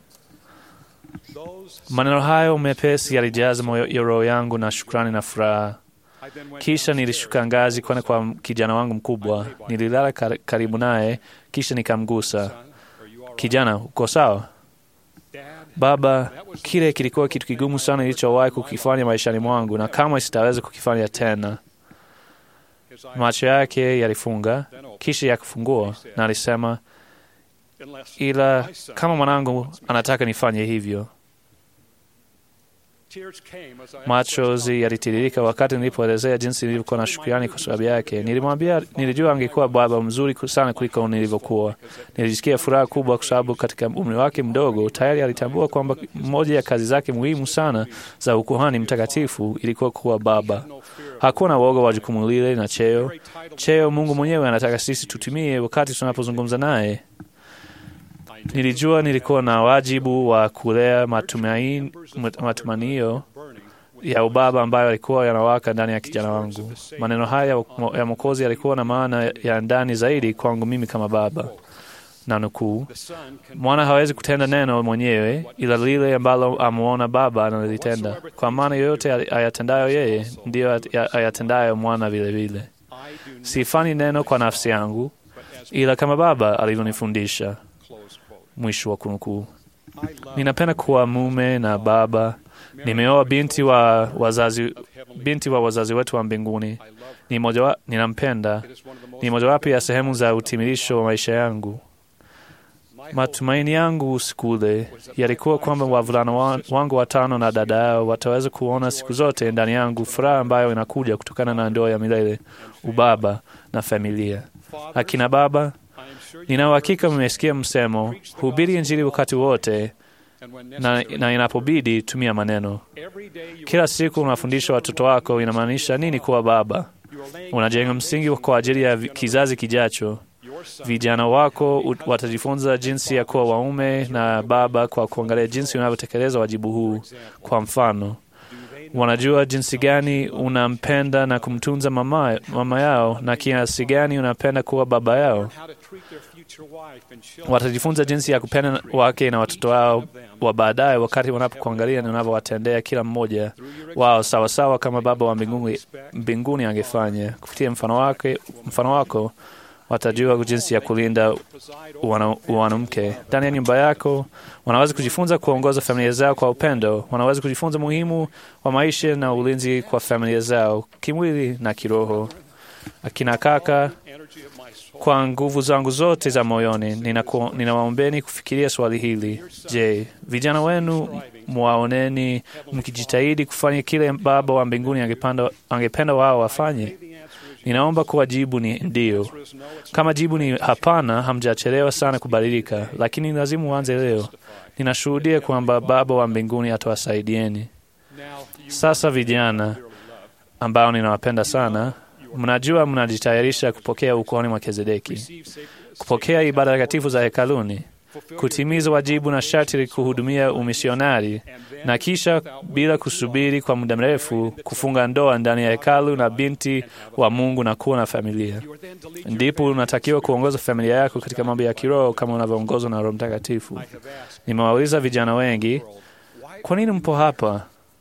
Maneno hayo mepesi yalijaza moyo ya roho yangu na shukrani na furaha. Kisha nilishuka ngazi kwenda kwa kijana wangu mkubwa. Nililala kar- karibu naye, kisha nikamgusa. Kijana, uko sawa? Baba, kile kilikuwa kitu kigumu sana nilichowahi kukifanya maishani mwangu na kamwe sitaweza kukifanya tena. Macho yake yalifunga, kisha yakafungua, na alisema, ila kama mwanangu anataka nifanye hivyo. Machozi yalitiririka wakati nilipoelezea jinsi nilivyokuwa na shukrani kwa sababu yake. Nilimwambia nilijua angekuwa baba mzuri sana kuliko nilivyokuwa. Nilijisikia furaha kubwa kwa sababu katika umri wake mdogo tayari alitambua kwamba moja ya kazi zake muhimu sana za ukuhani mtakatifu ilikuwa kuwa baba. Hakuwa na woga wa jukumu lile na cheo. Cheo Mungu mwenyewe anataka sisi tutumie wakati tunapozungumza naye. Nilijua nilikuwa na wajibu wa kulea matumaini, matumanio ya ubaba ambayo yalikuwa yanawaka ndani ya kijana wangu. Maneno haya ya Mwokozi yalikuwa na maana ya ndani zaidi kwangu mimi kama baba. Na nukuu, mwana hawezi kutenda neno mwenyewe, ila lile ambalo amuona baba analitenda, kwa maana yoyote ayatendayo yeye ndiyo ayatendayo mwana vilevile. Sifanyi neno kwa nafsi yangu, ila kama baba alivyonifundisha. Mwisho wa kunukuu. Ninapenda kuwa mume na baba. Nimeoa binti wa wazazi, binti wa wazazi wetu wa mbinguni. Ni moja wa, ninampenda. Ni mojawapo ya sehemu za utimilisho wa maisha yangu. Matumaini yangu usiku ule yalikuwa kwamba wavulana wangu watano na dada yao wataweza kuona siku zote ndani yangu furaha ambayo inakuja kutokana na ndoa ya milele, ubaba na familia. Akina baba, nina uhakika mmesikia msemo, hubiri Injili wakati wote na, na inapobidi tumia maneno. Kila siku unafundisha watoto wako inamaanisha nini kuwa baba. Unajenga msingi kwa ajili ya kizazi kijacho. Vijana wako watajifunza jinsi ya kuwa waume na baba kwa kuangalia jinsi unavyotekeleza wajibu huu. Kwa mfano, wanajua jinsi gani unampenda na kumtunza mama, mama yao na kiasi gani unapenda kuwa baba yao. Watajifunza jinsi ya kupenda wake na watoto wao wa baadaye, wakati wanapokuangalia na unavyowatendea kila mmoja wao sawasawa kama Baba wa mbinguni, mbinguni angefanya. Kupitia mfano wake, mfano wako watajua jinsi ya kulinda wana- wanamke ndani ya nyumba yako. Wanaweza kujifunza kuongoza familia zao kwa upendo. Wanaweza kujifunza muhimu wa maisha na ulinzi kwa familia zao kimwili na kiroho. Akina kaka, kwa nguvu zangu zote za moyoni ninaku- ninawaombeni kufikiria swali hili. Je, vijana wenu mwaoneni mkijitahidi kufanya kile Baba wa mbinguni angependa, angependa wao wafanye? Ninaomba kuwa jibu ni ndio. Kama jibu ni hapana, hamjachelewa sana kubadilika, lakini ni lazima uanze leo. Ninashuhudia kwamba Baba wa mbinguni atawasaidieni. Sasa vijana ambao ninawapenda sana, mnajua mnajitayarisha kupokea ukoni mwa Melkizedeki, kupokea ibada takatifu za hekaluni, kutimiza wajibu na sharti la kuhudumia umisionari, na kisha bila kusubiri kwa muda mrefu kufunga ndoa ndani ya hekalu na binti wa Mungu na kuwa na familia. Ndipo unatakiwa kuongoza familia yako katika mambo ya kiroho kama unavyoongozwa na Roho Mtakatifu. Nimewauliza vijana wengi, kwa nini mpo hapa?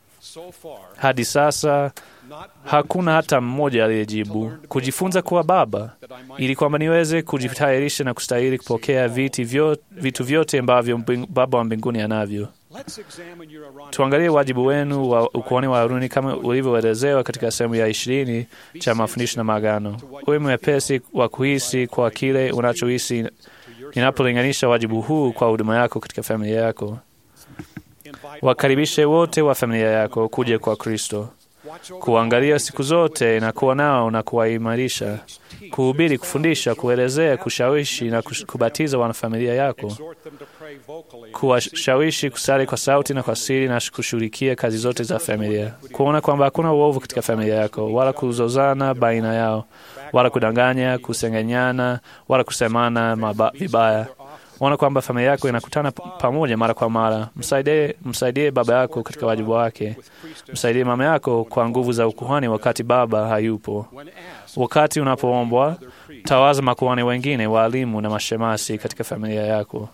Hadi sasa hakuna hata mmoja aliyejibu, kujifunza kuwa baba, ili kwamba niweze kujitayarisha na kustahili kupokea viti vyo, vitu vyote ambavyo mbing- Baba wa mbinguni anavyo. Tuangalie wajibu wenu wa ukuhani wa Haruni kama ulivyoelezewa katika sehemu ya ishirini cha mafundisho na maagano. Uwe mwepesi wa kuhisi kwa kile unachohisi ninapolinganisha wajibu huu kwa huduma yako katika familia yako. Wakaribishe wote wa familia yako kuja kwa Kristo, kuangalia siku zote na kuwa nao na kuwaimarisha, kuhubiri, kufundisha, kuelezea, kushawishi na kush- kubatiza wanafamilia yako, kuwashawishi kusali kwa sauti na kwa siri na kushughulikia kazi zote za familia, kuona kwamba hakuna uovu katika familia yako, wala kuzozana baina yao, wala kudanganya, kusengenyana, wala kusemana maba, vibaya. Ona kwamba familia yako inakutana p- pamoja mara kwa mara. Msaidie, msaidie baba yako katika wajibu wake. Msaidie mama yako kwa nguvu za ukuhani wakati baba hayupo. Wakati unapoombwa, tawaza makuhani wengine, waalimu na mashemasi katika familia yako.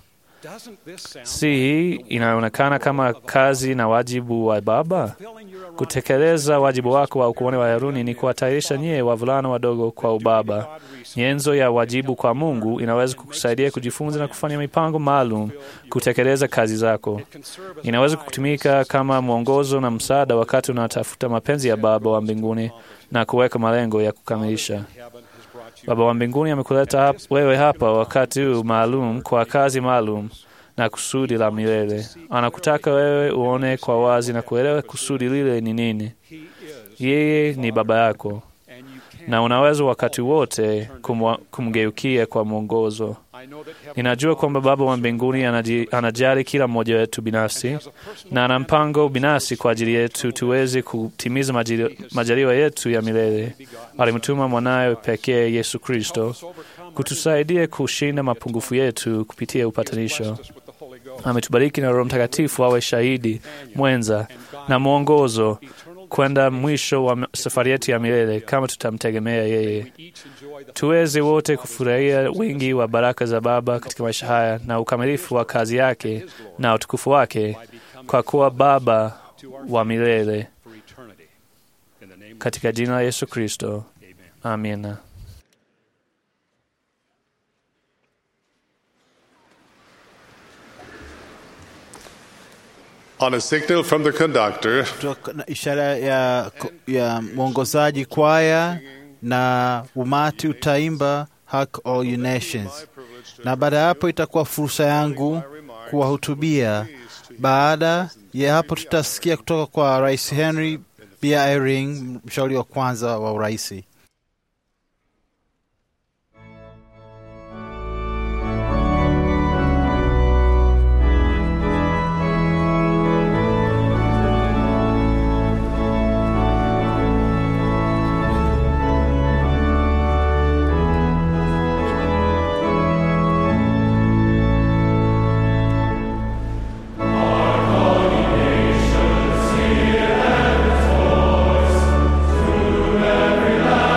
Si hii inaonekana kama kazi na wajibu wa baba? Kutekeleza wajibu wako wa ukuhani wa Haruni ni kuwatayarisha nyie wavulana wadogo kwa ubaba. Nyenzo ya wajibu kwa Mungu inaweza kukusaidia kujifunza na kufanya mipango maalum kutekeleza kazi zako. Inaweza kutumika kama mwongozo na msaada wakati unatafuta mapenzi ya Baba wa mbinguni na kuweka malengo ya kukamilisha. Baba wa mbinguni amekuleta hap, wewe hapa wakati huu maalum kwa kazi maalum na kusudi la milele. Anakutaka wewe uone kwa wazi na kuelewa kusudi lile ni nini. Yeye ni baba yako na unaweza wakati wote kumwa- kumgeukia kwa mwongozo. Ninajua kwamba Baba wa mbinguni anaji- anajali kila mmoja wetu binafsi na ana mpango binafsi kwa ajili yetu tuweze kutimiza majali- majaliwa yetu ya milele. Alimtuma mwanawe pekee Yesu Kristo kutusaidia kushinda mapungufu yetu kupitia upatanisho. Ametubariki na Roho Mtakatifu awe shahidi mwenza na mwongozo kwenda mwisho wa safari yetu ya milele kama tutamtegemea yeye. Tuweze wote kufurahia wingi wa baraka za Baba katika maisha haya na ukamilifu wa kazi yake na utukufu wake kwa kuwa Baba wa milele, katika jina la Yesu Kristo, amina. On a signal from the conductor, Kutoka na ishara ya, ya mwongozaji kwaya na umati utaimba Hark All You Nations, na baada ya hapo itakuwa fursa yangu kuwahutubia. Baada ya hapo tutasikia kutoka kwa Rais Henry B. Eyring, mshauri wa kwanza wa uraisi. Every land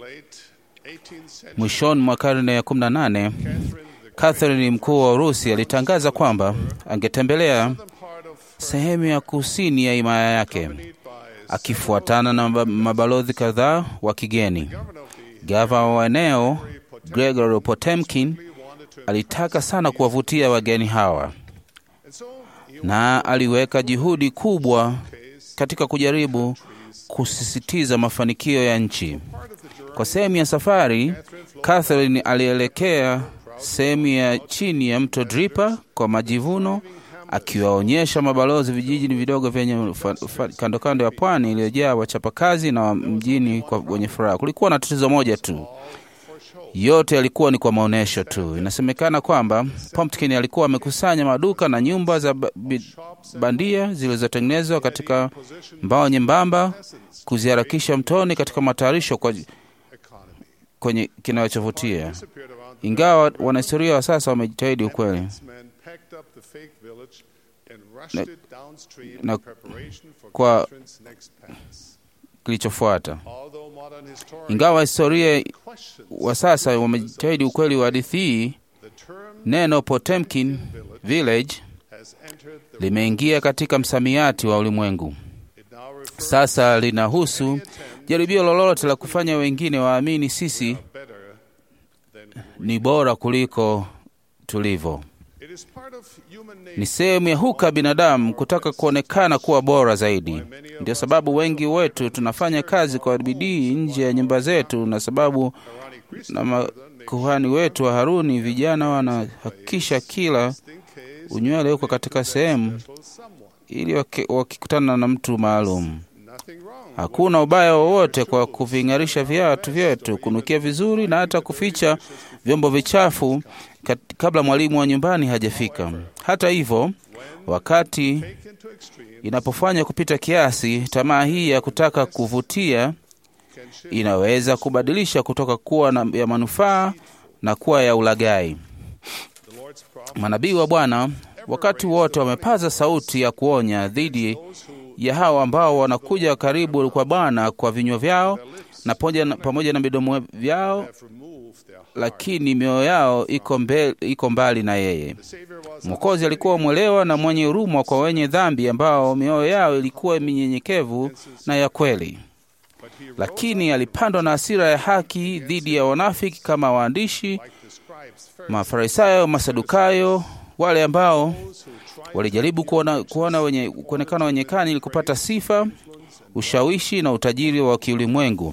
Mwishoni mwa karne ya 18 Catherine mkuu wa Urusi alitangaza kwamba angetembelea sehemu ya kusini ya himaya yake akifuatana na mabalozi kadhaa wa kigeni. Gavana wa eneo Gregory Potemkin alitaka sana kuwavutia wageni hawa, na aliweka juhudi kubwa katika kujaribu kusisitiza mafanikio ya nchi. Kwa sehemu ya safari, Catherine alielekea sehemu ya chini ya mto Dripa kwa majivuno, akiwaonyesha mabalozi vijiji vidogo vyenye kando kando ya pwani iliyojaa wachapakazi na mjini kwa wenye furaha. Kulikuwa na tatizo moja tu, yote yalikuwa ni kwa maonyesho tu. Inasemekana kwamba Pumpkin alikuwa amekusanya maduka na nyumba za bandia zilizotengenezwa katika mbao nyembamba kuziharakisha mtoni katika matayarisho kwa kwenye kinachovutia. Ingawa wanahistoria wa sasa wamejitahidi ukweli na, na kwa kilichofuata. Ingawa historia wa sasa wamejitahidi ukweli wa hadithi hii, neno Potemkin village limeingia katika msamiati wa ulimwengu. Sasa linahusu jaribio lolote la kufanya wengine waamini sisi ni bora kuliko tulivyo. Ni sehemu ya huka binadamu kutaka kuonekana kuwa bora zaidi. Ndio sababu wengi wetu tunafanya kazi kwa bidii nje ya nyumba zetu, na sababu na makuhani wetu wa Haruni, vijana wanahakikisha kila unywele uko katika sehemu, ili wakikutana na mtu maalum Hakuna ubaya wowote kwa kuving'arisha viatu vyetu, kunukia vizuri na hata kuficha vyombo vichafu kabla mwalimu wa nyumbani hajafika. Hata hivyo, wakati inapofanya kupita kiasi, tamaa hii ya kutaka kuvutia inaweza kubadilisha kutoka kuwa na ya manufaa na kuwa ya ulaghai. Manabii wa Bwana wakati wote wamepaza sauti ya kuonya dhidi ya hao ambao wanakuja karibu kwa Bwana kwa vinywa vyao na pamoja na midomo vyao, lakini mioyo yao iko, mbe, iko mbali na yeye. Mwokozi alikuwa mwelewa na mwenye huruma kwa wenye dhambi ambao mioyo yao ilikuwa minyenyekevu na ya kweli, lakini alipandwa na hasira ya haki dhidi ya wanafiki kama waandishi, Mafarisayo, Masadukayo, wale ambao walijaribu kuona, kuona wenye, kuonekana wenye kani ili kupata sifa, ushawishi na utajiri wa kiulimwengu,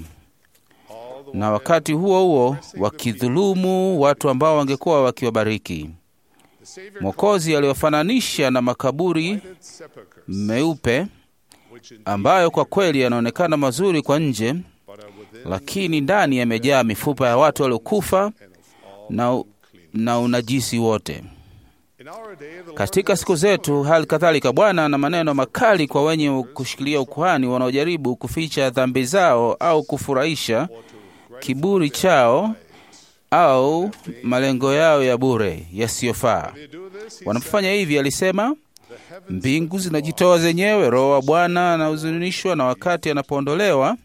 na wakati huo huo wakidhulumu watu ambao wangekuwa wakiwabariki. Mwokozi aliwafananisha na makaburi meupe ambayo kwa kweli yanaonekana mazuri kwa nje, lakini ndani yamejaa mifupa ya watu waliokufa na, na unajisi wote. Katika siku zetu, hali kadhalika, Bwana ana maneno makali kwa wenye kushikilia ukuhani wanaojaribu kuficha dhambi zao au kufurahisha kiburi chao au malengo yao ya bure yasiyofaa. Wanapofanya hivi, alisema, mbingu zinajitoa zenyewe, Roho wa Bwana anahuzunishwa, na wakati anapoondolewa,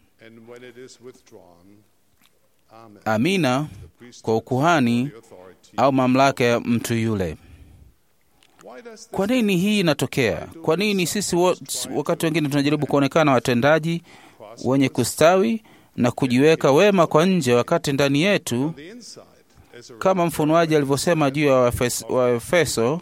amina kwa ukuhani au mamlaka ya mtu yule. Kwa nini hii inatokea? Kwa nini sisi wakati wengine tunajaribu kuonekana watendaji wenye kustawi na kujiweka wema kwa nje, wakati ndani yetu, kama mfunuaji alivyosema juu ya Waefeso,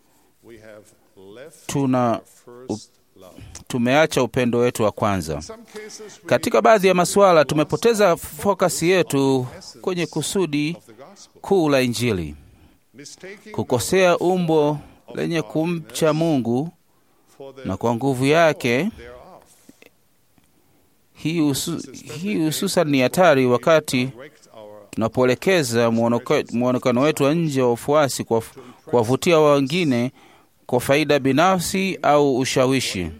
tuna tumeacha upendo wetu wa kwanza. Katika baadhi ya masuala tumepoteza fokasi yetu kwenye kusudi kuu la Injili, kukosea umbo lenye kumcha Mungu na kwa nguvu yake. Hii hususan ni hatari wakati tunapoelekeza mwonekano wetu wa nje wa ufuasi kuwavutia wengine kwa faida binafsi au ushawishi.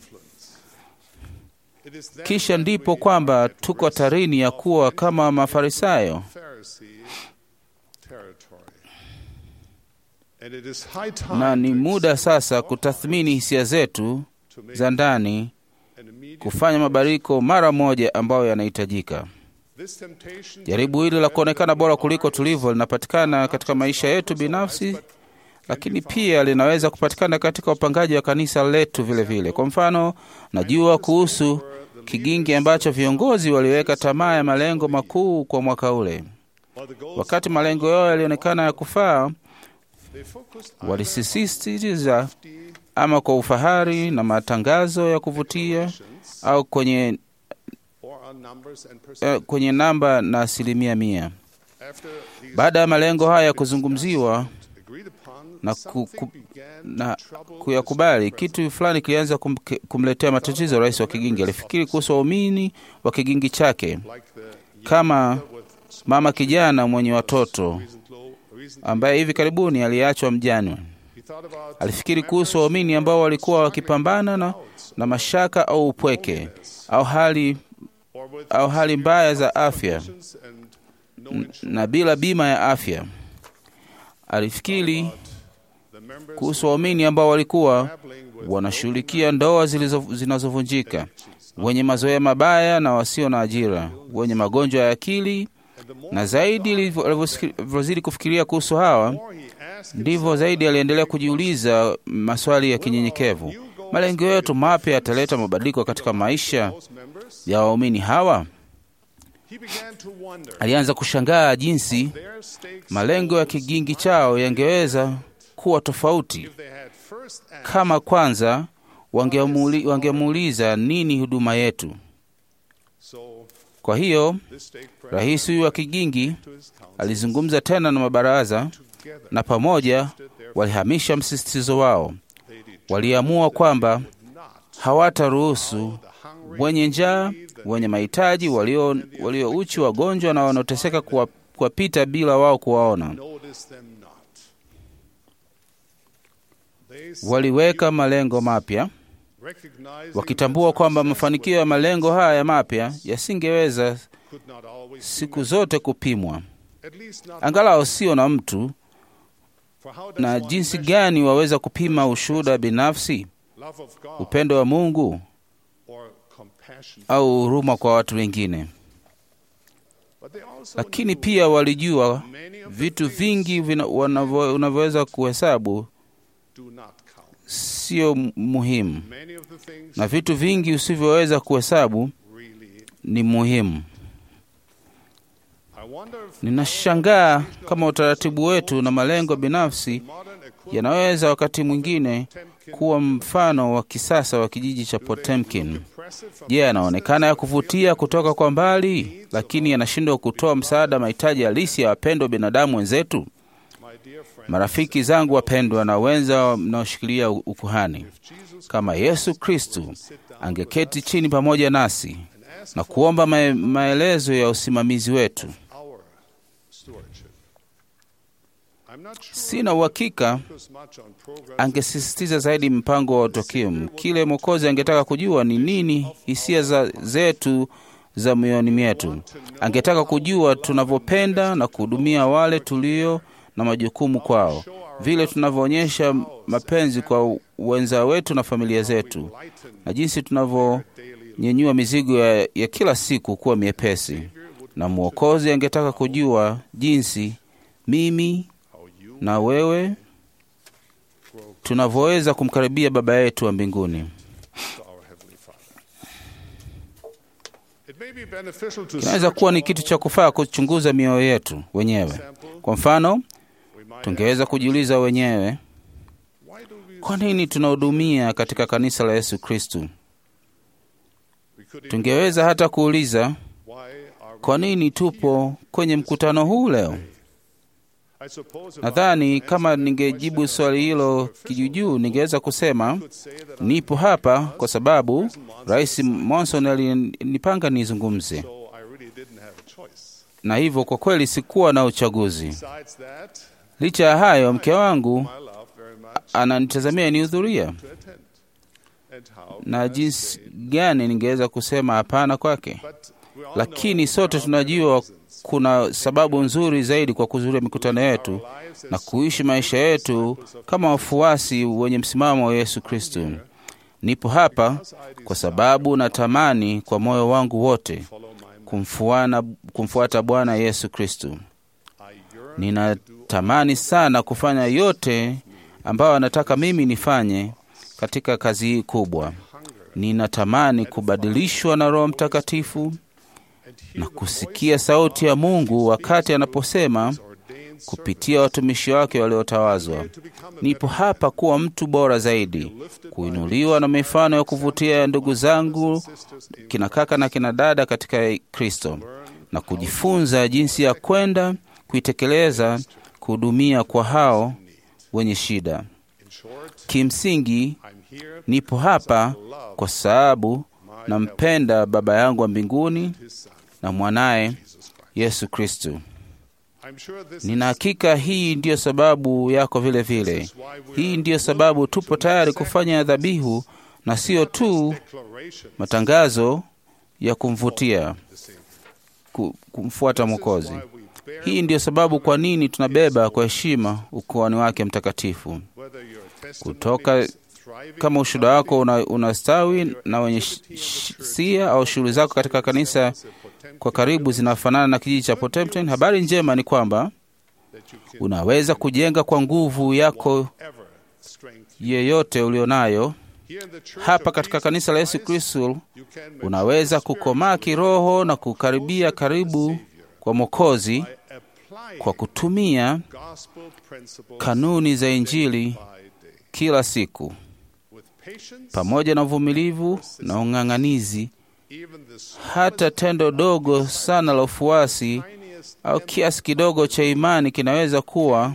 Kisha ndipo kwamba tuko hatarini ya kuwa kama Mafarisayo. Na ni muda sasa kutathmini hisia zetu za ndani, kufanya mabadiliko mara moja ambayo yanahitajika. Jaribu hili la kuonekana bora kuliko tulivyo linapatikana katika maisha yetu binafsi, lakini pia linaweza kupatikana katika upangaji wa kanisa letu vile vile. Kwa mfano, najua kuhusu kigingi ambacho viongozi waliweka tamaa ya malengo makuu kwa mwaka ule. Wakati malengo yao yalionekana ya kufaa, walisisitiza ama kwa ufahari na matangazo ya kuvutia au kwenye, eh, kwenye namba na asilimia mia. Baada ya malengo haya kuzungumziwa na, ku, ku, na kuyakubali, kitu fulani kilianza kum, kumletea matatizo rais wa kigingi. Alifikiri kuhusu waumini wa kigingi chake kama mama kijana mwenye watoto ambaye hivi karibuni aliachwa mjane. Alifikiri kuhusu waumini ambao walikuwa wakipambana na, na mashaka au upweke au hali, au hali mbaya za afya na bila bima ya afya. Alifikiri kuhusu waumini ambao walikuwa wanashughulikia ndoa zinazovunjika, wenye mazoea mabaya na wasio na ajira, wenye magonjwa ya akili. Na zaidi alivyozidi kufikiria kuhusu hawa, ndivyo zaidi aliendelea kujiuliza maswali ya kinyenyekevu: malengo yetu mapya yataleta mabadiliko katika maisha ya waumini hawa? Alianza kushangaa jinsi malengo ya kigingi chao yangeweza kuwa tofauti kama kwanza wangemuuliza nini huduma yetu. Kwa hiyo rais huyu wa kigingi alizungumza tena na mabaraza, na pamoja walihamisha msisitizo wao. Waliamua kwamba hawataruhusu wenye njaa, wenye mahitaji, walio, walio uchi, wagonjwa na wanaoteseka kuwapita bila wao kuwaona. Waliweka malengo mapya wakitambua kwamba mafanikio ya malengo haya mapya yasingeweza siku zote kupimwa, angalau sio na mtu. Na jinsi gani waweza kupima ushuhuda binafsi, upendo wa Mungu au huruma kwa watu wengine? Lakini pia walijua vitu vingi unavyoweza kuhesabu sio muhimu na vitu vingi usivyoweza kuhesabu ni muhimu. Ninashangaa kama utaratibu wetu na malengo binafsi yanaweza wakati mwingine kuwa mfano wa kisasa wa kijiji cha Potemkin. Je, yeah, yanaonekana ya kuvutia kutoka kwa mbali, lakini yanashindwa kutoa msaada mahitaji halisi ya wapendwa binadamu wenzetu? Marafiki zangu wapendwa na wenza mnaoshikilia ukuhani, kama Yesu Kristu angeketi chini pamoja nasi na kuomba ma maelezo ya usimamizi wetu, sina uhakika angesisitiza zaidi mpango wa Otokim. Kile Mwokozi angetaka kujua ni nini hisia za zetu za mioyoni mwetu. Angetaka kujua tunavyopenda na kuhudumia wale tulio na majukumu kwao, vile tunavyoonyesha mapenzi kwa wenza wetu na familia zetu, na jinsi tunavyonyenyua mizigo ya, ya kila siku kuwa miepesi. Na Mwokozi angetaka kujua jinsi mimi na wewe tunavyoweza kumkaribia Baba yetu wa mbinguni. Kinaweza kuwa ni kitu cha kufaa kuchunguza mioyo yetu wenyewe. Kwa mfano, tungeweza kujiuliza wenyewe, kwa nini tunahudumia katika kanisa la Yesu Kristu? Tungeweza hata kuuliza, kwa nini tupo kwenye mkutano huu leo? Nadhani kama ningejibu swali hilo kijujuu, ningeweza kusema nipo hapa kwa sababu Rais Monson alinipanga nizungumze, na hivyo kwa kweli sikuwa na uchaguzi. Licha ya hayo, mke wangu ananitazamia nihudhuria, na jinsi gani ningeweza kusema hapana kwake? Lakini sote tunajua kuna sababu nzuri zaidi kwa kuhudhuria mikutano yetu na kuishi maisha yetu kama wafuasi wenye msimamo wa Yesu Kristo. Nipo hapa kwa sababu natamani kwa moyo wangu wote kumfuana, kumfuata Bwana Yesu Kristo. Ninatamani sana kufanya yote ambayo anataka mimi nifanye katika kazi hii kubwa. Ninatamani kubadilishwa na Roho Mtakatifu na kusikia sauti ya Mungu wakati anaposema kupitia watumishi wake waliotawazwa, nipo hapa kuwa mtu bora zaidi, kuinuliwa na mifano ya kuvutia ya ndugu zangu kina kaka na kina dada katika Kristo, na kujifunza jinsi ya kwenda kuitekeleza, kuhudumia kwa hao wenye shida. Kimsingi, nipo hapa kwa sababu nampenda Baba yangu wa mbinguni na mwanaye Yesu Kristo. Nina hakika hii ndiyo sababu yako vile vile. Hii ndiyo sababu tupo tayari kufanya dhabihu na sio tu matangazo ya kumvutia kumfuata Mwokozi. Hii ndiyo sababu kwa nini tunabeba kwa heshima ukuhani wake mtakatifu. Kutoka kama ushuhuda wako unastawi una na wenye sia au shughuli zako katika kanisa kwa karibu zinafanana na kijiji cha Potemkin, habari njema ni kwamba unaweza kujenga kwa nguvu yako yeyote ulionayo. Hapa katika kanisa la Yesu Kristo unaweza kukomaa kiroho na kukaribia karibu kwa Mwokozi kwa kutumia kanuni za Injili kila siku pamoja na uvumilivu na ung'ang'anizi. Hata tendo dogo sana la ufuasi au kiasi kidogo cha imani kinaweza kuwa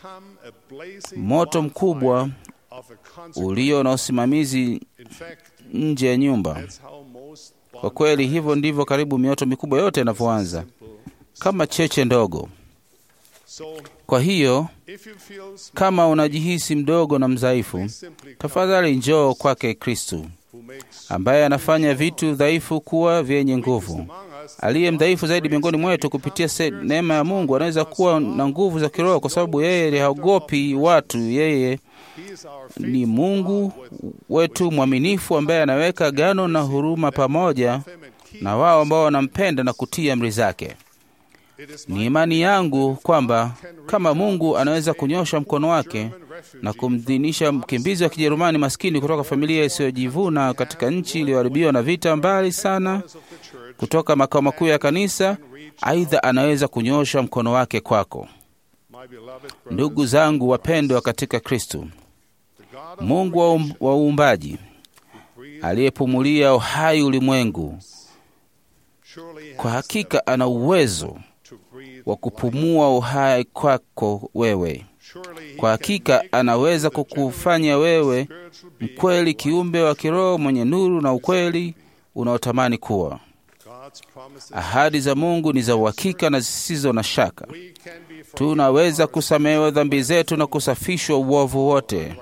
moto mkubwa ulio na usimamizi nje ya nyumba. Kwa kweli, hivyo ndivyo karibu mioto mikubwa yote inavyoanza kama cheche ndogo. Kwa hiyo kama unajihisi mdogo na mdhaifu, tafadhali njoo kwake Kristu ambaye anafanya vitu dhaifu kuwa vyenye nguvu. Aliye mdhaifu zaidi miongoni mwetu, kupitia neema ya Mungu, anaweza kuwa na nguvu za kiroho, kwa sababu yeye haogopi watu. Yeye ni Mungu wetu mwaminifu, ambaye anaweka agano na huruma pamoja na wao ambao wanampenda na kutii amri zake. Ni imani yangu kwamba kama Mungu anaweza kunyosha mkono wake na kumdhinisha mkimbizi wa Kijerumani maskini kutoka familia isiyojivuna katika nchi iliyoharibiwa na vita mbali sana kutoka makao makuu ya kanisa, aidha anaweza kunyosha mkono wake kwako. Ndugu zangu wapendwa katika Kristo, Mungu wa uumbaji aliyepumulia uhai ulimwengu, kwa hakika ana uwezo wa kupumua uhai kwako wewe. Kwa hakika anaweza kukufanya wewe mkweli, kiumbe wa kiroho mwenye nuru na ukweli unaotamani kuwa. Ahadi za Mungu ni za uhakika na zisizo na shaka. Tunaweza kusamehewa dhambi zetu na kusafishwa uovu wote,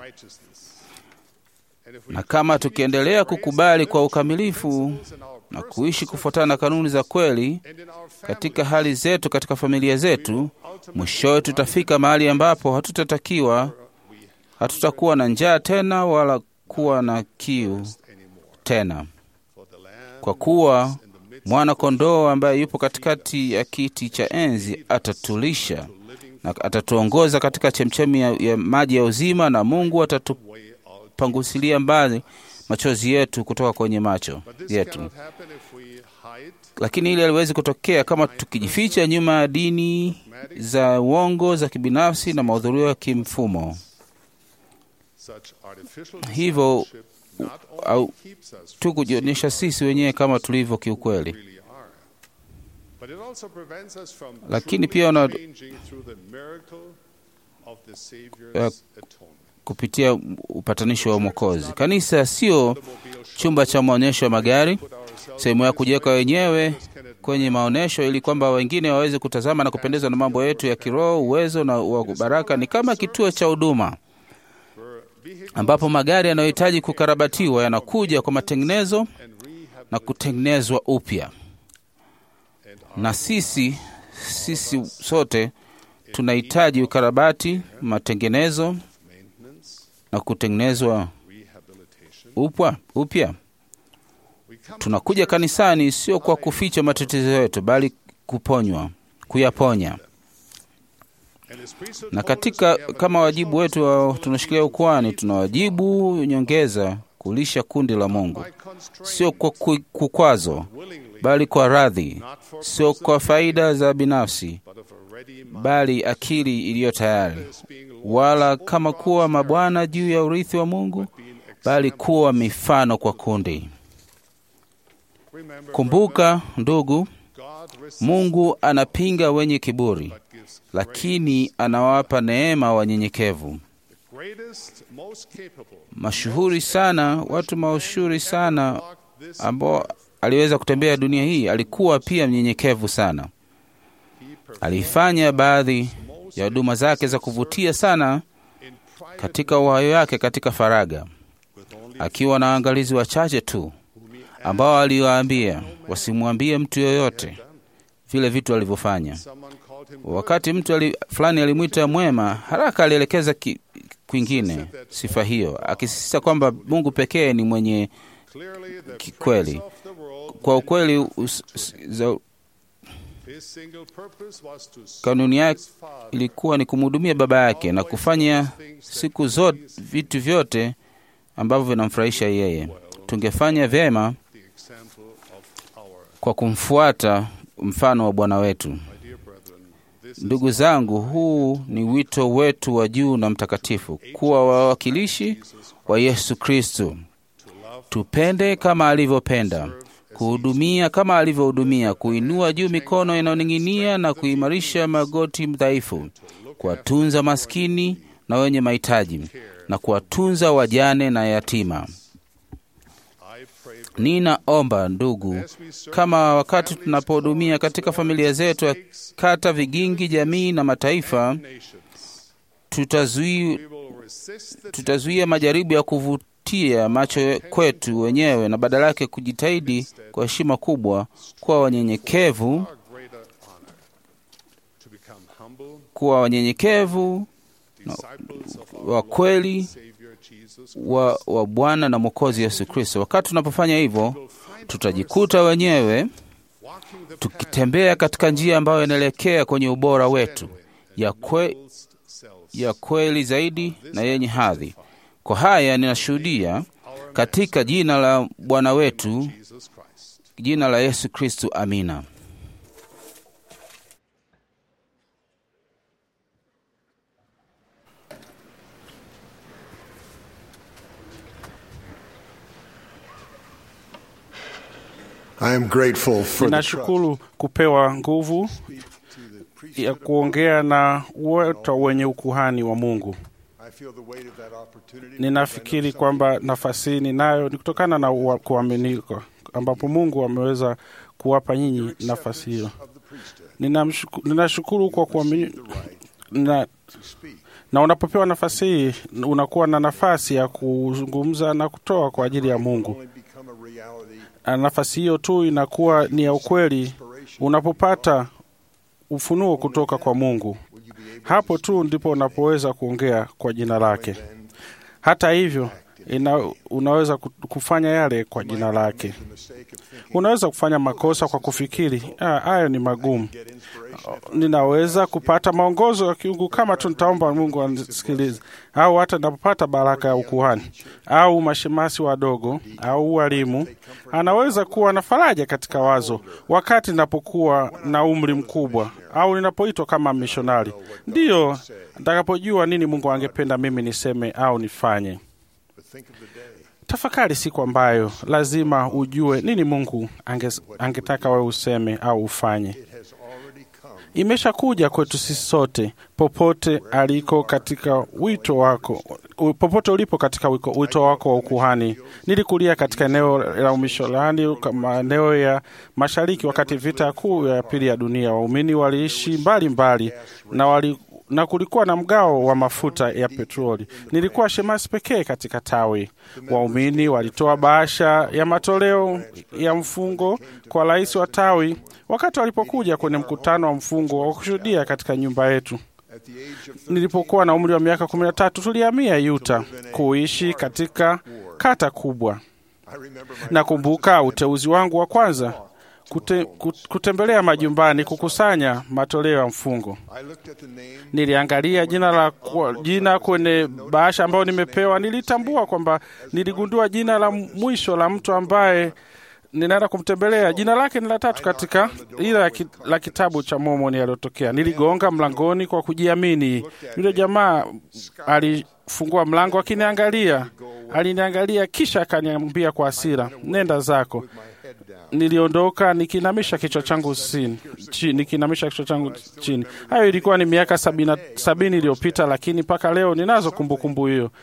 na kama tukiendelea kukubali kwa ukamilifu na kuishi kufuatana na kanuni za kweli katika hali zetu, katika familia zetu, mwishowe tutafika mahali ambapo hatutatakiwa, hatutakuwa na njaa tena wala kuwa na kiu tena, kwa kuwa mwana kondoo ambaye yupo katikati ya kiti cha enzi atatulisha na atatuongoza katika chemchemi ya, ya maji ya uzima, na Mungu atatupangusilia mbali machozi yetu kutoka kwenye macho yetu. Lakini hili haliwezi kutokea kama tukijificha nyuma ya dini za uongo za kibinafsi na mahudhurio ya kimfumo. Hivyo au tu kujionyesha sisi wenyewe kama tulivyo kiukweli, lakini pia una, uh, kupitia upatanisho wa Mwokozi. Kanisa sio chumba cha maonyesho ya magari, sehemu ya kujiweka wenyewe kwenye maonyesho ili kwamba wengine waweze kutazama na kupendezwa na mambo yetu ya kiroho, uwezo na wa baraka. Ni kama kituo cha huduma ambapo magari yanayohitaji kukarabatiwa yanakuja kwa matengenezo na kutengenezwa upya, na sisi sisi sote tunahitaji ukarabati, matengenezo na kutengenezwa upya upya. Tunakuja kanisani sio kwa kuficha matatizo yetu, bali kuponywa, kuyaponya. Na katika kama wajibu wetu wa tunashikilia ukuhani, tuna wajibu nyongeza kulisha kundi la Mungu, sio kwa ku- kukwazo, bali kwa radhi, sio kwa faida za binafsi, bali akili iliyo tayari, wala kama kuwa mabwana juu ya urithi wa Mungu, bali kuwa mifano kwa kundi. Kumbuka ndugu, Mungu anapinga wenye kiburi, lakini anawapa neema wanyenyekevu. Mashuhuri sana, watu mashuhuri sana ambao aliweza kutembea dunia hii, alikuwa pia mnyenyekevu sana. Alifanya baadhi ya huduma zake za kuvutia sana katika uhai wake katika faraga, akiwa na waangalizi wachache tu ambao aliwaambia wasimwambie mtu yoyote vile vitu alivyofanya. Wakati mtu ali, fulani alimwita mwema, haraka alielekeza ki, kwingine sifa hiyo, akisisitiza kwamba Mungu pekee ni mwenye ki- kweli. Kwa ukweli us, us, za, kanuni yake ilikuwa ni kumhudumia baba yake na kufanya siku zote vitu vyote ambavyo vinamfurahisha yeye. Tungefanya vyema kwa kumfuata mfano wa Bwana wetu. Ndugu zangu, huu ni wito wetu wa juu na mtakatifu, kuwa wawakilishi wa Yesu Kristo. Tupende kama alivyopenda, kuhudumia kama alivyohudumia, kuinua juu mikono inayoning'inia na kuimarisha magoti dhaifu, kuwatunza maskini na wenye mahitaji na kuwatunza wajane na yatima. Ninaomba ndugu, kama wakati tunapohudumia katika familia zetu ya kata, vigingi, jamii na mataifa, tutazui, tutazuia majaribu ya kuvutia macho kwetu wenyewe na badala yake kujitahidi kwa heshima kubwa kuwa wanyenyekevu, kuwa wanyenyekevu na wa kweli wa, wa Bwana na Mwokozi Yesu Kristo. Wakati tunapofanya hivyo, tutajikuta wenyewe tukitembea katika njia ambayo inaelekea kwenye ubora wetu ya, kwe, ya kweli zaidi na yenye hadhi. Kwa haya ninashuhudia katika jina la Bwana wetu, jina la Yesu Kristo. Amina. I am grateful for the trust. Ninashukuru kupewa nguvu ya kuongea na wote wenye ukuhani wa Mungu. I feel the weight of that opportunity. Ninafikiri kwamba nafasi hii ninayo ni kutokana na ua- kuaminika ambapo Mungu ameweza kuwapa nyinyi nafasi hiyo. Ninamshuku- Ninashukuru kwa kuamini na, na unapopewa nafasi hii unakuwa na nafasi ya kuzungumza na kutoa kwa ajili ya Mungu. Become a reality. Na nafasi hiyo tu inakuwa ni ya ukweli unapopata ufunuo kutoka kwa Mungu. Hapo tu ndipo unapoweza kuongea kwa jina lake. Hata hivyo, ina, unaweza ku- kufanya yale kwa jina lake. Unaweza kufanya makosa kwa kufikiri "Ah, hayo ni magumu. Ninaweza kupata maongozo ya kiungu kama tu nitaomba Mungu anisikilize, au hata napopata baraka ya ukuhani au mashemasi wadogo au walimu. Anaweza kuwa na faraja katika wazo wakati ninapokuwa na umri mkubwa au ninapoitwa kama mishonari, ndiyo nitakapojua nini Mungu angependa mimi niseme au nifanye. Tafakari siku ambayo lazima ujue nini Mungu ange, angetaka wewe useme au ufanye. Imeshakuja kwetu sisi sote, popote aliko katika wito wako, u- popote ulipo katika wiko, wito wako wa ukuhani. Nilikulia katika eneo la umishorani, maeneo ya mashariki, wakati vita kuu ya pili ya dunia. Waumini waliishi mbali mbali na wali na kulikuwa na mgao wa mafuta ya petroli. Nilikuwa shemasi pekee katika tawi. Waumini walitoa bahasha ya matoleo ya mfungo kwa rais wa tawi wakati walipokuja kwenye mkutano wa mfungo wa kushuhudia katika nyumba yetu. Nilipokuwa na umri wa miaka kumi na tatu tulihamia Utah kuishi katika kata kubwa. Nakumbuka uteuzi wangu wa kwanza kute, kut- kutembelea majumbani kukusanya matoleo ya mfungo. Niliangalia jina la kwa- jina kwenye bahasha ambayo nimepewa. Nilitambua kwamba niligundua jina la mwisho la mtu ambaye ninaenda kumtembelea. Jina lake ni la tatu katika ile la ki- la kitabu cha Mormoni aliyotokea. Niligonga mlangoni kwa kujiamini. Yule jamaa alifungua mlango akiniangalia, aliniangalia kisha akaniambia kwa hasira, nenda zako. Niliondoka nikinamisha kichwa changu chini, chi- nikinamisha kichwa changu chini. Hayo ilikuwa ni miaka sabini, sabini iliyopita, lakini mpaka leo ninazo kumbukumbu hiyo.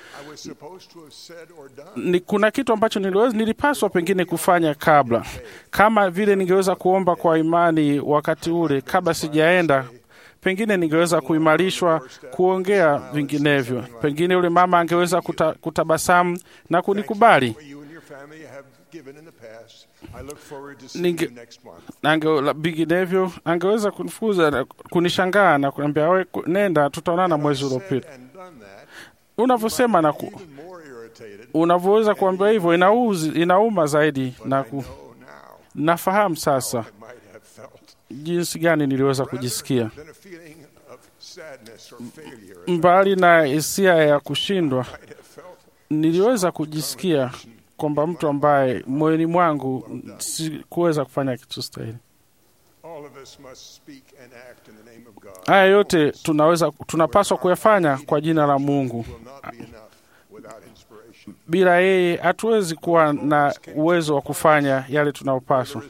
Ni, kuna kitu ambacho niliweza, nilipaswa pengine kufanya kabla, kama vile ningeweza kuomba kwa imani wakati ule kabla sijaenda pengine ningeweza kuimarishwa kuongea vinginevyo. Pengine yule mama angeweza kuta, kutabasamu na kunikubali. Ninge, ange, la- vinginevyo angeweza kunifukuza na kunishangaa na kuniambia we, ku- nenda, tutaonana mwezi uliopita. Unavyosema na ku, unavyoweza kuambia hivyo inauzi, inauma zaidi na ku, nafahamu sasa jinsi gani niliweza kujisikia mbali na hisia ya kushindwa, niliweza kujisikia kwamba mtu ambaye moyoni mwangu sikuweza kufanya kitu stahili. Haya yote tunaweza tunapaswa kuyafanya kwa jina la Mungu. Bila yeye hatuwezi kuwa na uwezo wa kufanya yale tunayopaswa.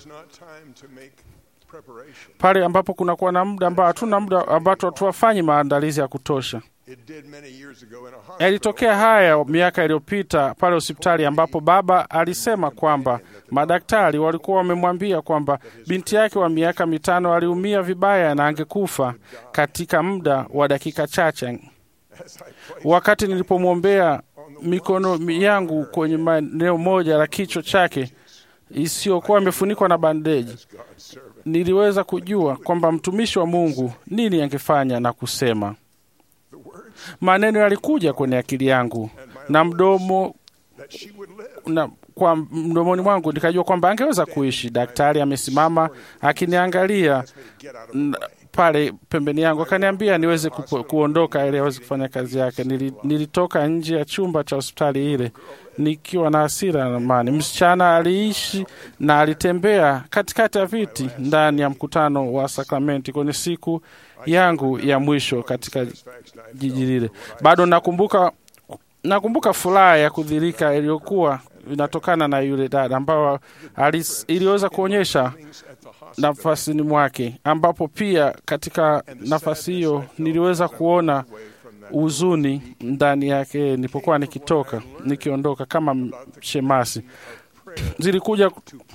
Pale ambapo kunakuwa na muda ambao hatuna muda ambapo hatuwafanyi maandalizi ya kutosha. Yalitokea haya miaka iliyopita pale hospitali ambapo baba alisema kwamba madaktari walikuwa wamemwambia kwamba binti yake wa miaka mitano aliumia vibaya na angekufa katika muda wa dakika chache. Wakati nilipomwombea mikono yangu kwenye maeneo moja la kichwa chake isiyokuwa imefunikwa na bandeji, niliweza kujua kwamba mtumishi wa Mungu nini angefanya na kusema. Maneno yalikuja kwenye akili yangu na mdomo na kwa mdomoni mwangu nikajua kwamba angeweza kuishi. Daktari amesimama akiniangalia n- pale pembeni yangu, akaniambia niweze kupo, kuondoka ili aweze kufanya kazi yake. Nili, nilitoka nje ya chumba cha hospitali ile nikiwa na hasira na amani. Msichana aliishi na alitembea katikati ya viti ndani ya mkutano wa sakramenti kwenye siku yangu ya mwisho katika jiji lile. Bado nakumbuka nakumbuka furaha ya kudhirika iliyokuwa inatokana na yule dada ambao alis- iliweza kuonyesha nafasini mwake, ambapo pia katika nafasi hiyo niliweza kuona huzuni ndani yake nilipokuwa nikitoka nikiondoka kama shemasi. Zilikuja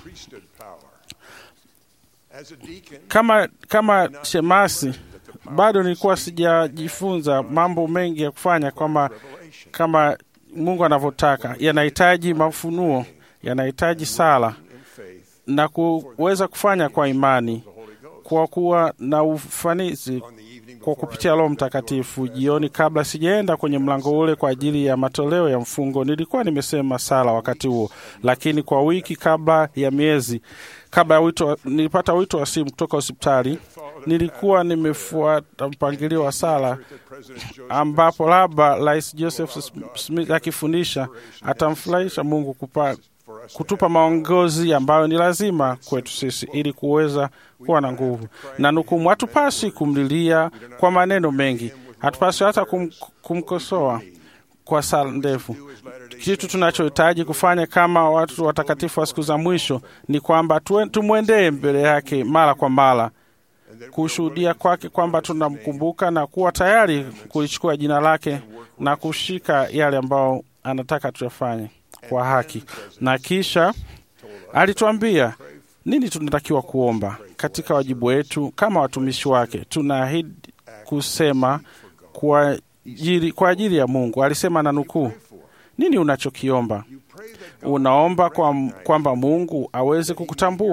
kama kama shemasi, bado nilikuwa sijajifunza mambo mengi ya kufanya kama kama Mungu anavyotaka. Yanahitaji mafunuo, yanahitaji sala na kuweza kufanya kwa imani, kwa kuwa na ufanisi kwa kupitia Roho Mtakatifu. Jioni, kabla sijaenda kwenye mlango ule kwa ajili ya matoleo ya mfungo, nilikuwa nimesema sala wakati huo, lakini kwa wiki kabla ya miezi kabla ya wito, nilipata wito wa simu kutoka hospitali. Nilikuwa nimefuata mpangilio wa sala ambapo labda Rais Joseph Smith akifundisha atamfurahisha Mungu kupa, kutupa maongozi ambayo ni lazima kwetu sisi ili kuweza kuwa na nguvu na nukumu. Hatupasi kumlilia kwa maneno mengi, hatupasi hata kum, kumkosoa kwa sala ndefu. Kitu tunachohitaji kufanya kama watu watakatifu wa siku za mwisho ni kwamba tue- tumwendee mbele yake mara kwa mara kushuhudia kwake kwamba tunamkumbuka na kuwa tayari kulichukua jina lake na kushika yale ambayo anataka tuyafanye kwa haki. Na kisha alituambia nini tunatakiwa kuomba katika wajibu wetu kama watumishi wake. Tunaahidi kusema kwa ajili, kwa ajili ya Mungu. Alisema na nukuu, nini unachokiomba? Unaomba kwa, kwamba Mungu aweze kukutambua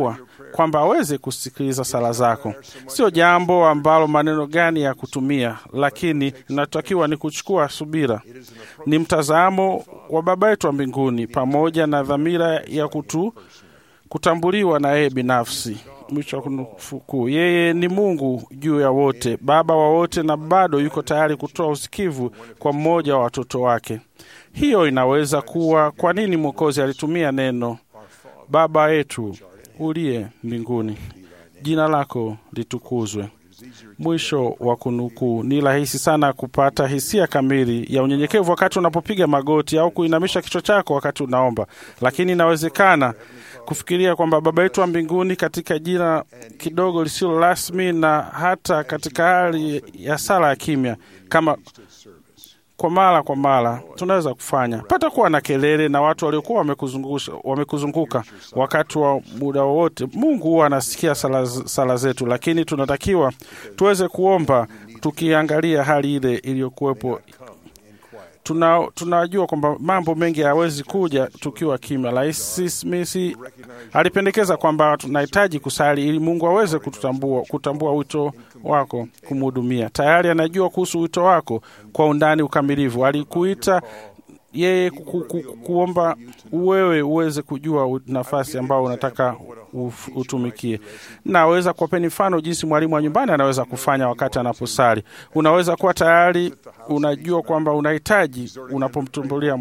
kwamba aweze kusikiliza sala zako. Sio jambo ambalo maneno gani ya kutumia, lakini inatakiwa ni kuchukua subira. Ni mtazamo wa Baba yetu wa mbinguni pamoja na dhamira ya kutu kutambuliwa na yeye binafsi. Mwisho wa kunukuu. Yeye ni Mungu juu ya wote, Baba wa wote, na bado yuko tayari kutoa usikivu kwa mmoja wa watoto wake. Hiyo inaweza kuwa kwa nini Mwokozi alitumia neno Baba yetu uliye mbinguni, jina lako litukuzwe. Mwisho wa kunukuu. Ni rahisi sana kupata hisia kamili ya unyenyekevu wakati unapopiga magoti au kuinamisha kichwa chako wakati unaomba, lakini inawezekana kufikiria kwamba Baba yetu wa mbinguni katika jina kidogo lisilo rasmi na hata katika hali ya sala ya kimya kama kwa mara kwa mara tunaweza kufanya pata kuwa na kelele na watu waliokuwa wamekuzungusha wamekuzunguka wakati wa muda wowote. Mungu huwa anasikia sala, sala zetu, lakini tunatakiwa tuweze kuomba tukiangalia hali ile iliyokuwepo. Tuna, tunajua kwamba mambo mengi hayawezi kuja tukiwa kimya. Rais Smith alipendekeza kwamba tunahitaji kusali ili Mungu aweze kututambua, kutambua wito wako kumhudumia. Tayari anajua kuhusu wito wako kwa undani ukamilifu. Alikuita yeye ku, ku, kuomba wewe uweze kujua nafasi ambayo unataka utumikie. Naweza kuwapeni mfano jinsi mwalimu wa nyumbani anaweza kufanya wakati anaposali. Unaweza kuwa tayari unajua kwamba unahitaji unapomtumbulia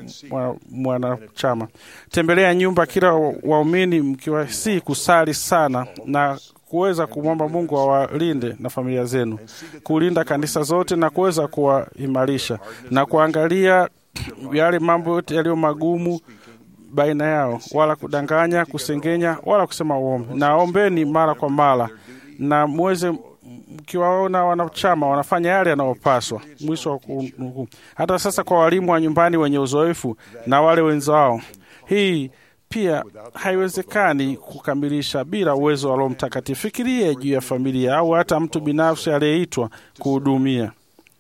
mwanachama. Tembelea nyumba kila waumini mkiwa si kusali sana na kuweza kumwomba Mungu awalinde na familia zenu, kulinda kanisa zote na kuweza kuwaimarisha na kuangalia yale mambo yote yaliyo magumu baina yao, wala kudanganya, kusengenya, wala kusema uongo. Na ombeni mara kwa mara, na muweze mkiwaona wanachama wanafanya yale yanayopaswa. Mwisho wa kunukuu. Hata sasa kwa walimu wa nyumbani wenye uzoefu na wale wenzao, hii pia haiwezekani kukamilisha bila uwezo wa Roho Mtakatifu. Fikirie juu ya familia au hata mtu binafsi aliyeitwa kuhudumia.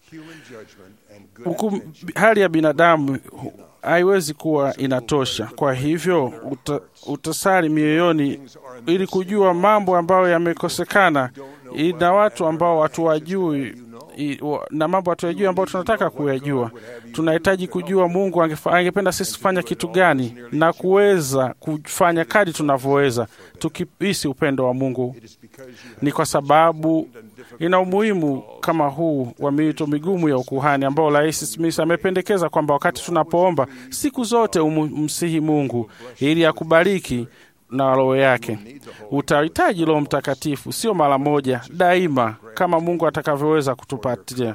Huku hali ya binadamu haiwezi kuwa inatosha. Kwa hivyo uta, utasali mioyoni ili kujua mambo ambayo yamekosekana na watu ambao hatuwajui na mambo hatuyajui ambayo tunataka kuyajua. Tunahitaji kujua Mungu angependa sisi kufanya kitu gani na kuweza kufanya kadi tunavyoweza, tukihisi upendo wa Mungu. Ni kwa sababu ina umuhimu kama huu wa miito migumu ya ukuhani ambao Rais Smith amependekeza kwamba wakati tunapoomba siku zote umsihi Mungu ili akubariki na roho yake. Utahitaji Roho Mtakatifu, sio mara moja, daima, kama Mungu atakavyoweza kutupatia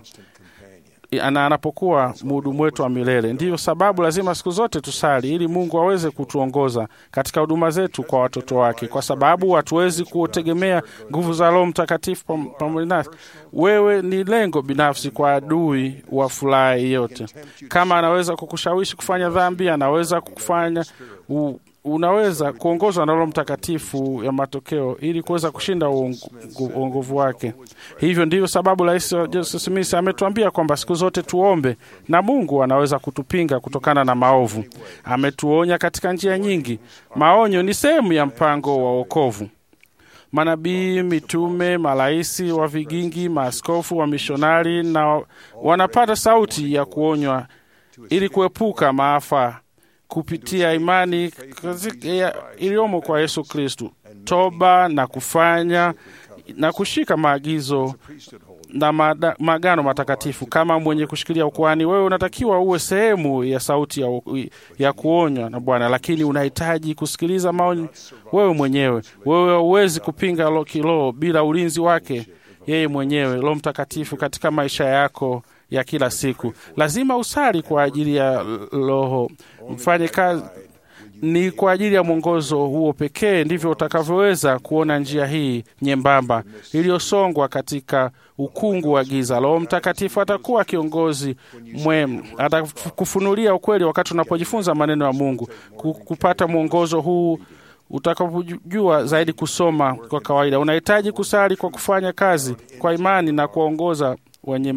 na anapokuwa mhudumu wetu wa milele. Ndiyo sababu lazima siku zote tusali ili Mungu aweze kutuongoza katika huduma zetu kwa watoto wake, kwa sababu hatuwezi kutegemea nguvu za Roho Mtakatifu pamoja nasi. Wewe ni lengo binafsi kwa adui wa furaha yote. Kama anaweza kukushawishi kufanya dhambi, anaweza kufanya u unaweza kuongozwa na Roho Mtakatifu ya matokeo ili kuweza kushinda uongovu wake. Hivyo ndivyo sababu Rais Joseph Smith ametuambia kwamba siku zote tuombe, na Mungu anaweza kutupinga kutokana na maovu. Ametuonya katika njia nyingi. Maonyo ni sehemu ya mpango wa wokovu. Manabii, mitume, maraisi wa vigingi, maaskofu, wa mishonari na wanapata sauti ya kuonywa ili kuepuka maafa kupitia imani iliyomo kwa Yesu Kristu, toba na kufanya na kushika maagizo na maagano matakatifu. Kama mwenye kushikilia ukuhani, wewe unatakiwa uwe sehemu ya sauti ya, ya kuonywa na Bwana, lakini unahitaji kusikiliza maoni wewe mwenyewe. Wewe huwezi kupinga kiroho bila ulinzi wake yeye mwenyewe, Roho Mtakatifu katika maisha yako ya kila siku. Lazima usali kwa ajili ya Roho mfanye kazi ni kwa ajili ya mwongozo huo pekee ndivyo utakavyoweza kuona njia hii nyembamba iliyosongwa katika ukungu wa giza. Roho Mtakatifu atakuwa kiongozi mwema, atakufunulia ukweli wakati unapojifunza maneno ya Mungu. Kupata mwongozo huu utakapojua zaidi kusoma kwa kawaida, unahitaji kusali kwa kufanya kazi kwa imani na kuongoza wenye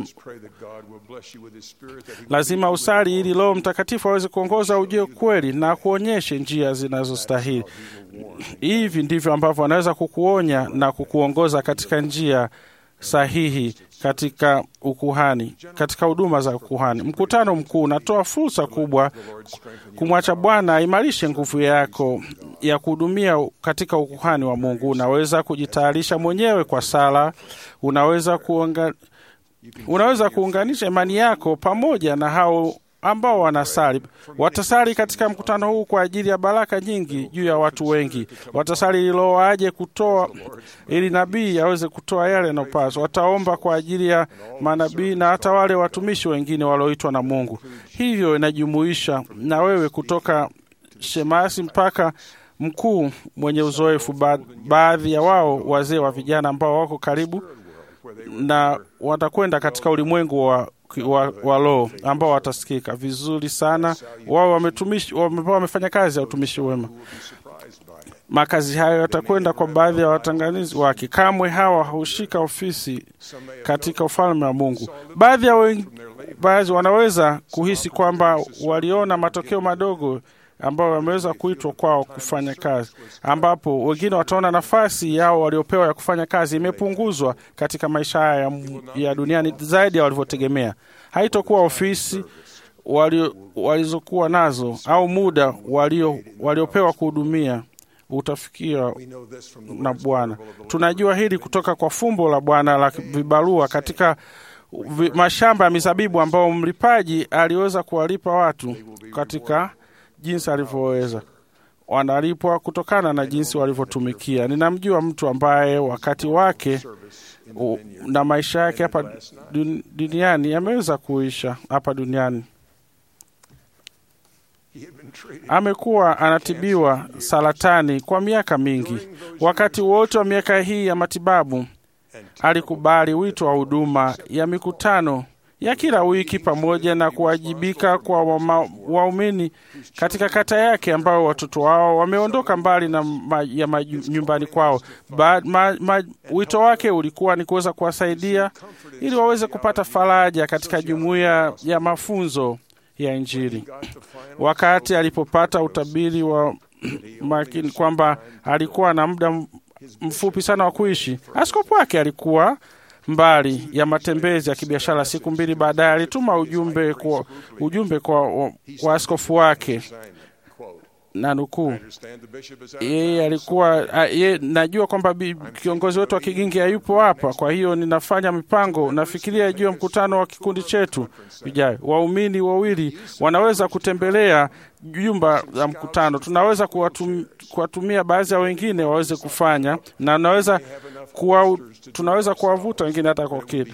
lazima usali ili Roho Mtakatifu aweze kuongoza ujue kweli na kuonyeshe njia zinazostahili. Hivi ndivyo ambavyo anaweza kukuonya na kukuongoza katika njia sahihi katika ukuhani, katika huduma za ukuhani. Mkutano mkuu unatoa fursa kubwa kumwacha Bwana aimarishe nguvu yako ya kuhudumia katika ukuhani wa Mungu. Unaweza kujitayarisha mwenyewe kwa sala, unaweza kuonga, unaweza kuunganisha imani yako pamoja na hao ambao wanasali. Watasali katika mkutano huu kwa ajili ya baraka nyingi juu ya watu wengi. Watasali ili Roho aje kutoa, ili nabii aweze kutoa yale yanayopaswa. Wataomba kwa ajili ya manabii na hata wale watumishi wengine walioitwa na Mungu. Hivyo inajumuisha na wewe kutoka shemasi mpaka mkuu mwenye uzoefu, ba baadhi ya wao wazee wa vijana ambao wako karibu na watakwenda katika ulimwengu wa wa, wa roho ambao watasikika vizuri sana. Wao wametumishi wamefanya kazi ya utumishi wema. Makazi hayo yatakwenda kwa baadhi ya watanganizi wake. Kamwe hawa hushika ofisi katika ufalme wa Mungu. Baadhi ya baadhi wanaweza kuhisi kwamba waliona matokeo madogo ambao wameweza kuitwa kwao kufanya kazi, ambapo wengine wataona nafasi yao waliopewa ya kufanya kazi imepunguzwa katika maisha haya ya, ya duniani zaidi ya walivyotegemea. Haitokuwa ofisi walizokuwa nazo au muda walio waliopewa kuhudumia utafikia na Bwana. Tunajua hili kutoka kwa fumbo la Bwana la vibarua katika mashamba ya mizabibu ambao mlipaji aliweza kuwalipa watu katika jinsi alivyoweza. Wanalipwa kutokana na jinsi walivyotumikia. Ninamjua mtu ambaye wakati wake u, na maisha yake hapa duniani yameweza kuisha hapa duniani. Amekuwa anatibiwa saratani kwa miaka mingi. Wakati wote wa miaka hii ya matibabu, alikubali wito wa huduma ya mikutano ya kila wiki pamoja na kuwajibika kwa waumini katika kata yake ambao watoto wao wameondoka mbali na ma, ya ma, nyumbani kwao. Ba, ma, ma, wito wake ulikuwa ni kuweza kuwasaidia ili waweze kupata faraja katika jumuiya ya mafunzo ya Injili. Wakati alipopata utabiri wa makini kwamba alikuwa na muda mfupi sana wa kuishi, askofu wake alikuwa mbali ya matembezi ya kibiashara. Siku mbili baadaye alituma ujumbe kwa, ujumbe kwa, kwa askofu wake na nukuu, yeye alikuwa ye, najua kwamba kiongozi wetu wa kigingi hayupo hapa, kwa hiyo ninafanya mipango, nafikiria juu ya mkutano wa kikundi chetu ijayo. Waumini wawili wanaweza kutembelea jumba la mkutano, tunaweza kuwatum, kuwatumia baadhi ya wengine waweze kufanya na naweza kuwa, tunaweza kuwavuta wengine hata kwa kitu.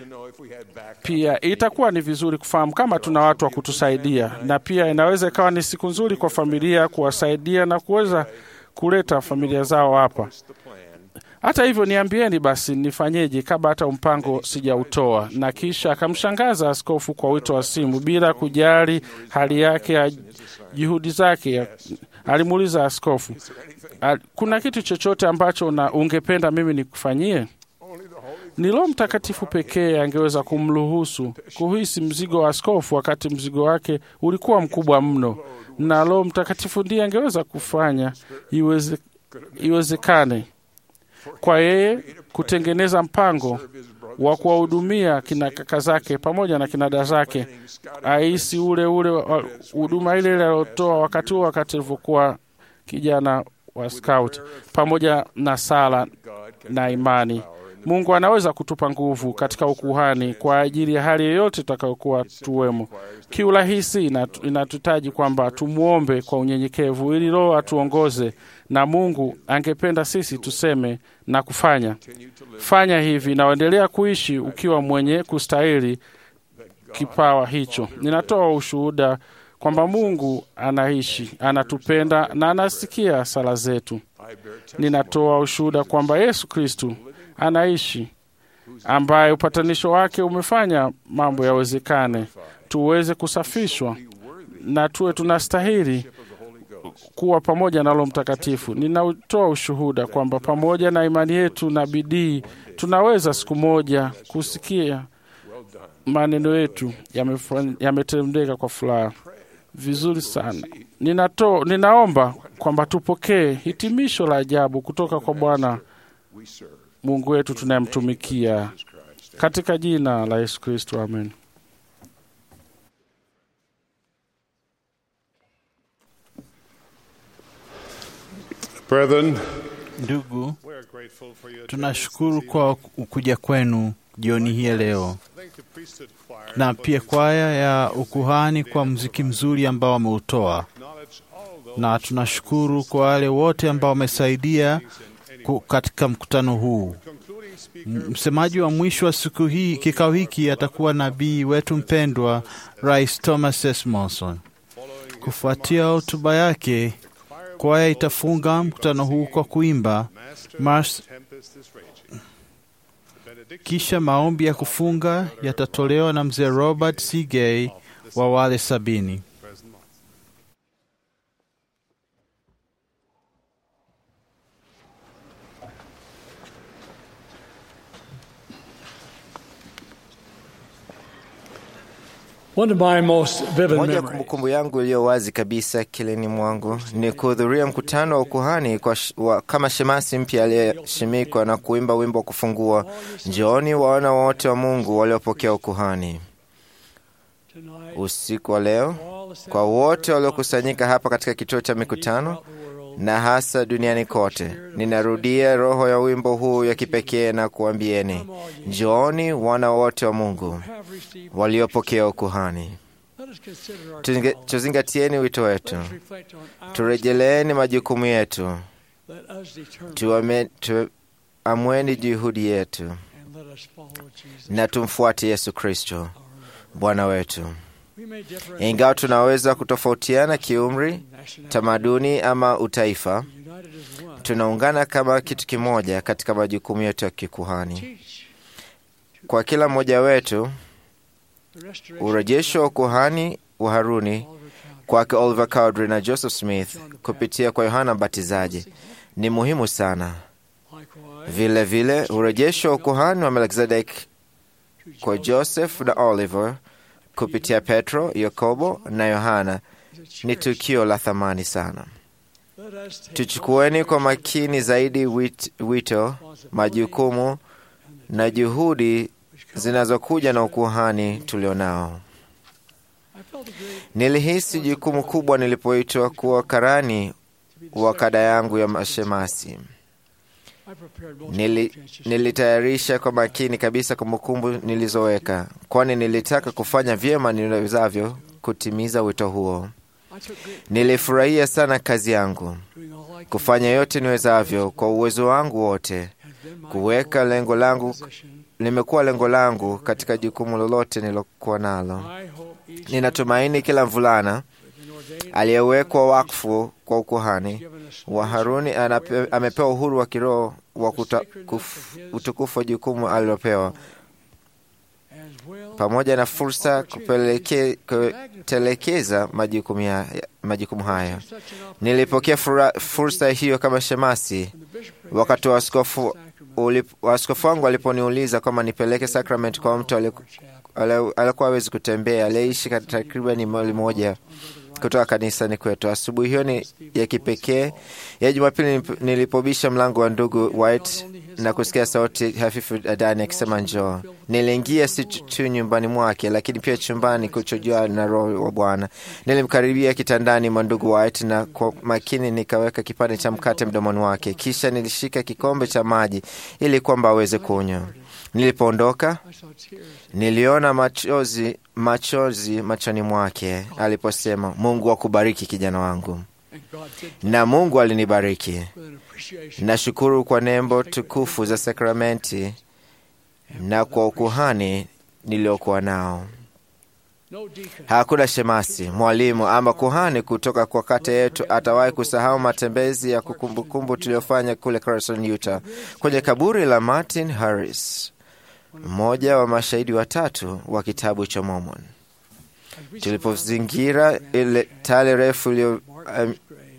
Pia itakuwa ni vizuri kufahamu kama tuna watu wa kutusaidia, na pia inaweza ikawa ni siku nzuri kwa familia kuwasaidia na kuweza kuleta familia zao hapa. Hata hivyo, niambieni basi nifanyeje kabla hata mpango sijautoa. Na kisha akamshangaza askofu kwa wito wa simu bila kujali hali yake ya juhudi zake. Alimuuliza askofu, kuna kitu chochote ambacho na ungependa mimi nikufanyie? Ni Roho Mtakatifu pekee angeweza kumruhusu kuhisi mzigo wa askofu wakati mzigo wake ulikuwa mkubwa mno, na Roho Mtakatifu ndiye angeweza kufanya iweze, iwezekane kwa yeye kutengeneza mpango wa kuwahudumia kina kaka zake pamoja na kina dada zake, aisi ule ule huduma ile ile aliotoa wakati huo, wakati alivyokuwa kijana wa scout, pamoja na sala na imani. Mungu anaweza kutupa nguvu katika ukuhani kwa ajili ya hali yoyote tutakayokuwa tuwemo. Kiurahisi inatutaji kwamba tumwombe kwa unyenyekevu ili Roho atuongoze, na Mungu angependa sisi tuseme na kufanya fanya hivi, na uendelea kuishi ukiwa mwenye kustahili kipawa hicho. Ninatoa ushuhuda kwamba Mungu anaishi, anatupenda na anasikia sala zetu. Ninatoa ushuhuda kwamba Yesu Kristu anaishi, ambaye upatanisho wake umefanya mambo yawezekane, tuweze kusafishwa na tuwe tunastahili kuwa pamoja na Roho Mtakatifu. Ninatoa ushuhuda kwamba pamoja na imani yetu na bidii tunaweza siku moja kusikia maneno yetu yamefanya- yametendeka kwa furaha vizuri sana. Ninato, ninaomba kwamba tupokee hitimisho la ajabu kutoka kwa Bwana Mungu wetu tunayemtumikia katika jina la Yesu Kristo, amen. Brethren, Ndugu, tunashukuru kwa ukuja kwenu jioni hii ya leo, na pia kwaya ya ukuhani kwa mziki mzuri ambao wameutoa, na tunashukuru kwa wale wote ambao wamesaidia ku- katika mkutano huu. M- Msemaji wa mwisho wa siku hii kikao hiki atakuwa nabii wetu mpendwa Rais Thomas S. Monson. Kufuatia hotuba yake, kwaya itafunga mkutano huu kwa kuimba Mars, kisha maombi ya kufunga yatatolewa na mzee Robert C. Gay wa wale sabini. One of my most vivid Moja ya memories kumbukumbu yangu iliyo wazi kabisa kilini mwangu ni kuhudhuria mkutano wa ukuhani kwa sh, wa, kama shemasi mpya aliyeshimikwa na kuimba wimbo wa kufungua, njooni waona wote wa Mungu waliopokea ukuhani. Usiku wa leo, kwa wote waliokusanyika hapa katika kituo cha mikutano na hasa duniani kote, ninarudia roho ya wimbo huu ya kipekee na kuambieni, njooni wana wote wa Mungu waliopokea ukuhani. Tuzinge- Tuzingatieni wito wetu, turejeleeni majukumu yetu, tuame- tuamweni juhudi yetu, na tumfuate Yesu Kristo Bwana wetu. Ingawa tunaweza kutofautiana kiumri, tamaduni ama utaifa, tunaungana kama kitu kimoja katika majukumu yetu ya kikuhani. Kwa kila mmoja wetu, urejesho wa ukuhani wa Haruni kwake Oliver Cowdery na Joseph Smith kupitia kwa Yohana Mbatizaji ni muhimu sana. Vile vile urejesho wa ukuhani wa Melkizedek kwa Joseph na Oliver kupitia Petro, Yakobo na Yohana ni tukio la thamani sana. Tuchukueni kwa makini zaidi wit, wito, majukumu na juhudi zinazokuja na ukuhani tulionao. Nilihisi jukumu kubwa nilipoitwa kuwa karani wa kada yangu ya mashemasi. Nili, nilitayarisha kwa makini kabisa kumbukumbu nilizoweka, kwani nilitaka kufanya vyema niwezavyo kutimiza wito huo. Nilifurahia sana kazi yangu, kufanya yote niwezavyo kwa uwezo wangu wote, kuweka lengo langu limekuwa lengo langu katika jukumu lolote nilokuwa nalo. Ninatumaini kila mvulana aliyewekwa wakfu kwa ukuhani wa Haruni anape, amepewa uhuru wa kiroho wa kuta, kuf, utukufu wa jukumu alilopewa pamoja na fursa kupeleke, kutelekeza majukumu, ya, majukumu haya. Nilipokea fura, fursa hiyo kama shemasi wakati wa askofu ulip- askofu wangu aliponiuliza kwamba nipeleke sakramenti kwa mtu aliku- ale- alikuwa hawezi kutembea, aliyeishi kat- takriban mali moja kutoka kanisani kwetu. Asubuhi hiyo ni ya kipekee ya Jumapili nilip- nilipobisha mlango wa ndugu White na kusikia sauti hafifu ndani akisema njoo. Niliingia si tu tu nyumbani mwake, lakini pia chumbani kuchojua na Roho wa Bwana. Nilimkaribia kitandani mwa ndugu White na kwa makini nikaweka kipande cha mkate mdomoni wake, kisha nilishika kikombe cha maji ili kwamba aweze kunywa. Nilipoondoka niliona machozi machozi machoni mwake aliposema, Mungu akubariki kijana wangu, na Mungu alinibariki. Nashukuru kwa nembo tukufu za sakramenti na kwa ukuhani niliokuwa nao. Hakuna shemasi, mwalimu ama kuhani kutoka kwa kata yetu atawahi kusahau matembezi ya kukumbukumbu tuliyofanya kule Carson, Utah, kwenye kaburi la Martin Harris, mmoja wa mashahidi watatu wa kitabu cha Mormon. Tulipozingira ile tale refu iliyo um,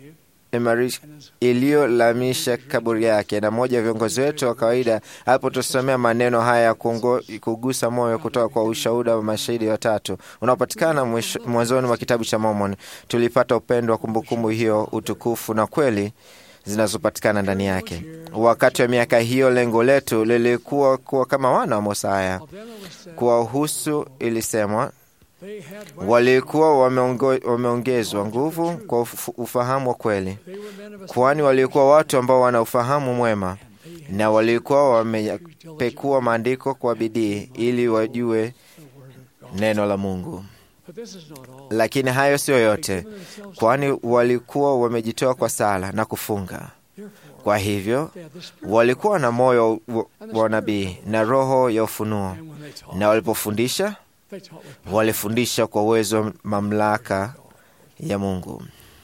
iliyolamisha kaburi yake. Na mmoja wa viongozi wetu wa kawaida alipotusomea maneno haya ya kugusa moyo kutoka kwa ushuhuda wa mashahidi watatu unaopatikana mwanzoni mwa kitabu cha Mormon, tulipata upendo wa kumbukumbu hiyo, utukufu na kweli zinazopatikana ndani yake. Wakati wa miaka hiyo, lengo letu lilikuwa kuwa kama wana wa Mosaya. Kuwahusu ilisemwa walikuwa wameongezwa nguvu kwa ufahamu wa kweli, kwani walikuwa watu ambao wana ufahamu mwema na walikuwa wamepekua maandiko kwa bidii ili wajue neno la Mungu. Lakini hayo siyo yote, kwani walikuwa wamejitoa kwa sala na kufunga. Kwa hivyo walikuwa na moyo wa nabii na roho ya ufunuo, na walipofundisha walifundisha kwa uwezo mamlaka ya Mungu.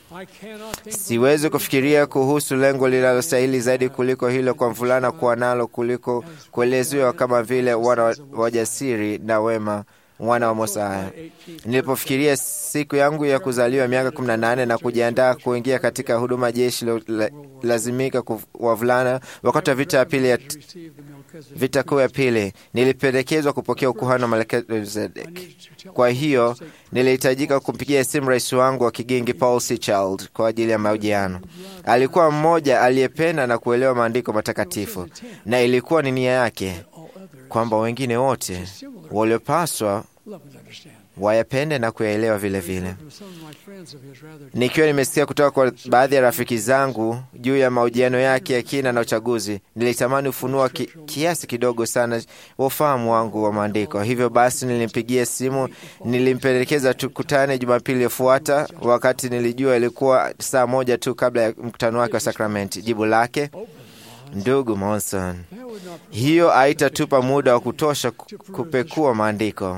Siwezi kufikiria kuhusu lengo linalostahili zaidi kuliko hilo kwa mvulana kuwa nalo kuliko kuelezewa kama vile wana wajasiri na wema wana wa Mosaya. Nilipofikiria siku yangu ya kuzaliwa miaka 18 na kujiandaa kuingia katika huduma jeshi lazimika wavulana wakati wa vita ya pili ya vita kuu ya pili, nilipendekezwa kupokea ukuhani wa Melkizedek. Kwa hiyo nilihitajika kumpigia simu rais wangu wa kigingi Paul C. Child kwa ajili ya mahojiano. Alikuwa mmoja aliyependa na kuelewa maandiko matakatifu, na ilikuwa ni nia yake kwamba wengine wote waliopaswa wayapende na kuyaelewa vile vile. Nikiwa nimesikia kutoka kwa baadhi ya rafiki zangu juu ya mahojiano yake ya kina na uchaguzi, nilitamani ufunua ki, kiasi kidogo sana wa ufahamu wangu wa maandiko. Hivyo basi nilimpigia simu, nilimpendekeza tukutane Jumapili iliyofuata, wakati nilijua ilikuwa saa moja tu kabla ya mkutano wake wa sakramenti. Jibu lake Ndugu Monson, hiyo haitatupa muda wa kutosha kupekua maandiko.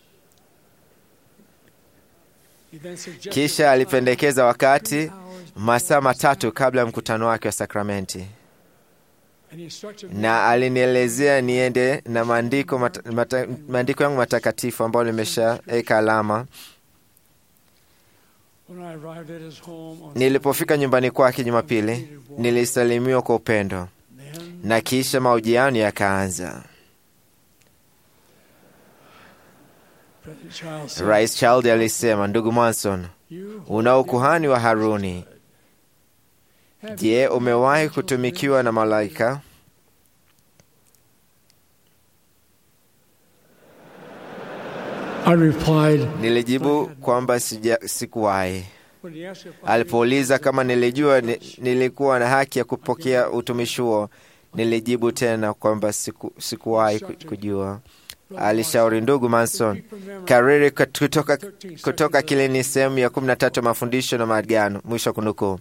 Kisha alipendekeza wakati masaa matatu kabla ya mkutano wake wa sakramenti, na alinielezea niende na maandiko mata, mata, maandiko yangu matakatifu ambayo nimeshaweka alama. Nilipofika nyumbani kwake Jumapili, nilisalimiwa kwa upendo na kisha mahojiano yakaanza. Rais Child alisema, ndugu Manson, una ukuhani wa Haruni. Je, umewahi kutumikiwa na malaika? Nilijibu kwamba sikuwahi. Alipouliza kama nilijua ni, nilikuwa na haki ya kupokea utumishi huo, nilijibu tena kwamba siku, sikuwahi kujua. Alishauri, ndugu Manson, kariri kutoka, kutoka kile ni sehemu ya kumi na tatu ya mafundisho na maagano, mwisho wa kunukuu.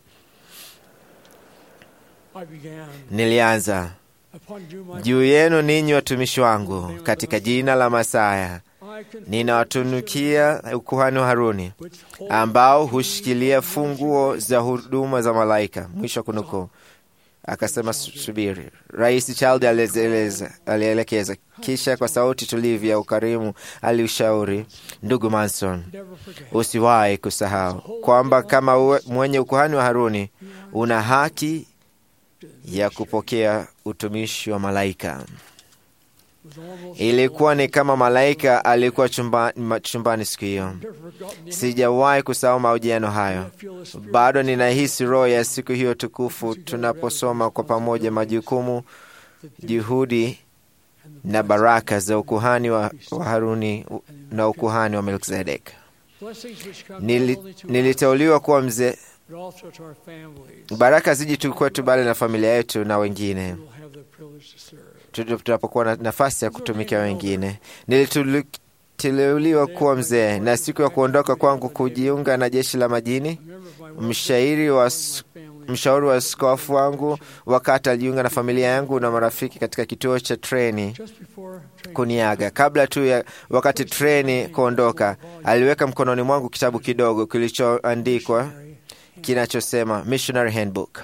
Nilianza juu yenu ninyi watumishi wangu, katika jina la Masaya ninawatunukia ukuhani wa Haruni ambao hushikilia funguo za huduma za malaika. Mwisho wa kunukuu. Akasema, subiri. Rais Child alielekeza, kisha kwa sauti tulivu ya ukarimu aliushauri, ndugu Manson, usiwahi kusahau kwamba kama uwe, mwenye ukuhani wa Haruni una haki ya kupokea utumishi wa malaika. Ilikuwa ni kama malaika alikuwa chumbani, chumbani siku hiyo. Sijawahi kusahau mahojiano hayo. Bado ninahisi roho ya siku hiyo tukufu, tunaposoma kwa pamoja majukumu, juhudi na baraka za ukuhani wa, wa Haruni na ukuhani wa Melkizedek. Nili, niliteuliwa kuwa mzee. Baraka ziji tu kwetu, bali na familia yetu na wengine tunapokuwa na nafasi ya kutumikia wengine. Niliteuliwa kuwa mzee, na siku ya kuondoka kwangu kujiunga na jeshi la majini, mshauri wa mshauri wa askofu wangu wakati alijiunga na familia yangu na marafiki katika kituo cha treni kuniaga. Kabla tu ya wakati treni kuondoka, aliweka mkononi mwangu kitabu kidogo kilichoandikwa kinachosema Missionary Handbook.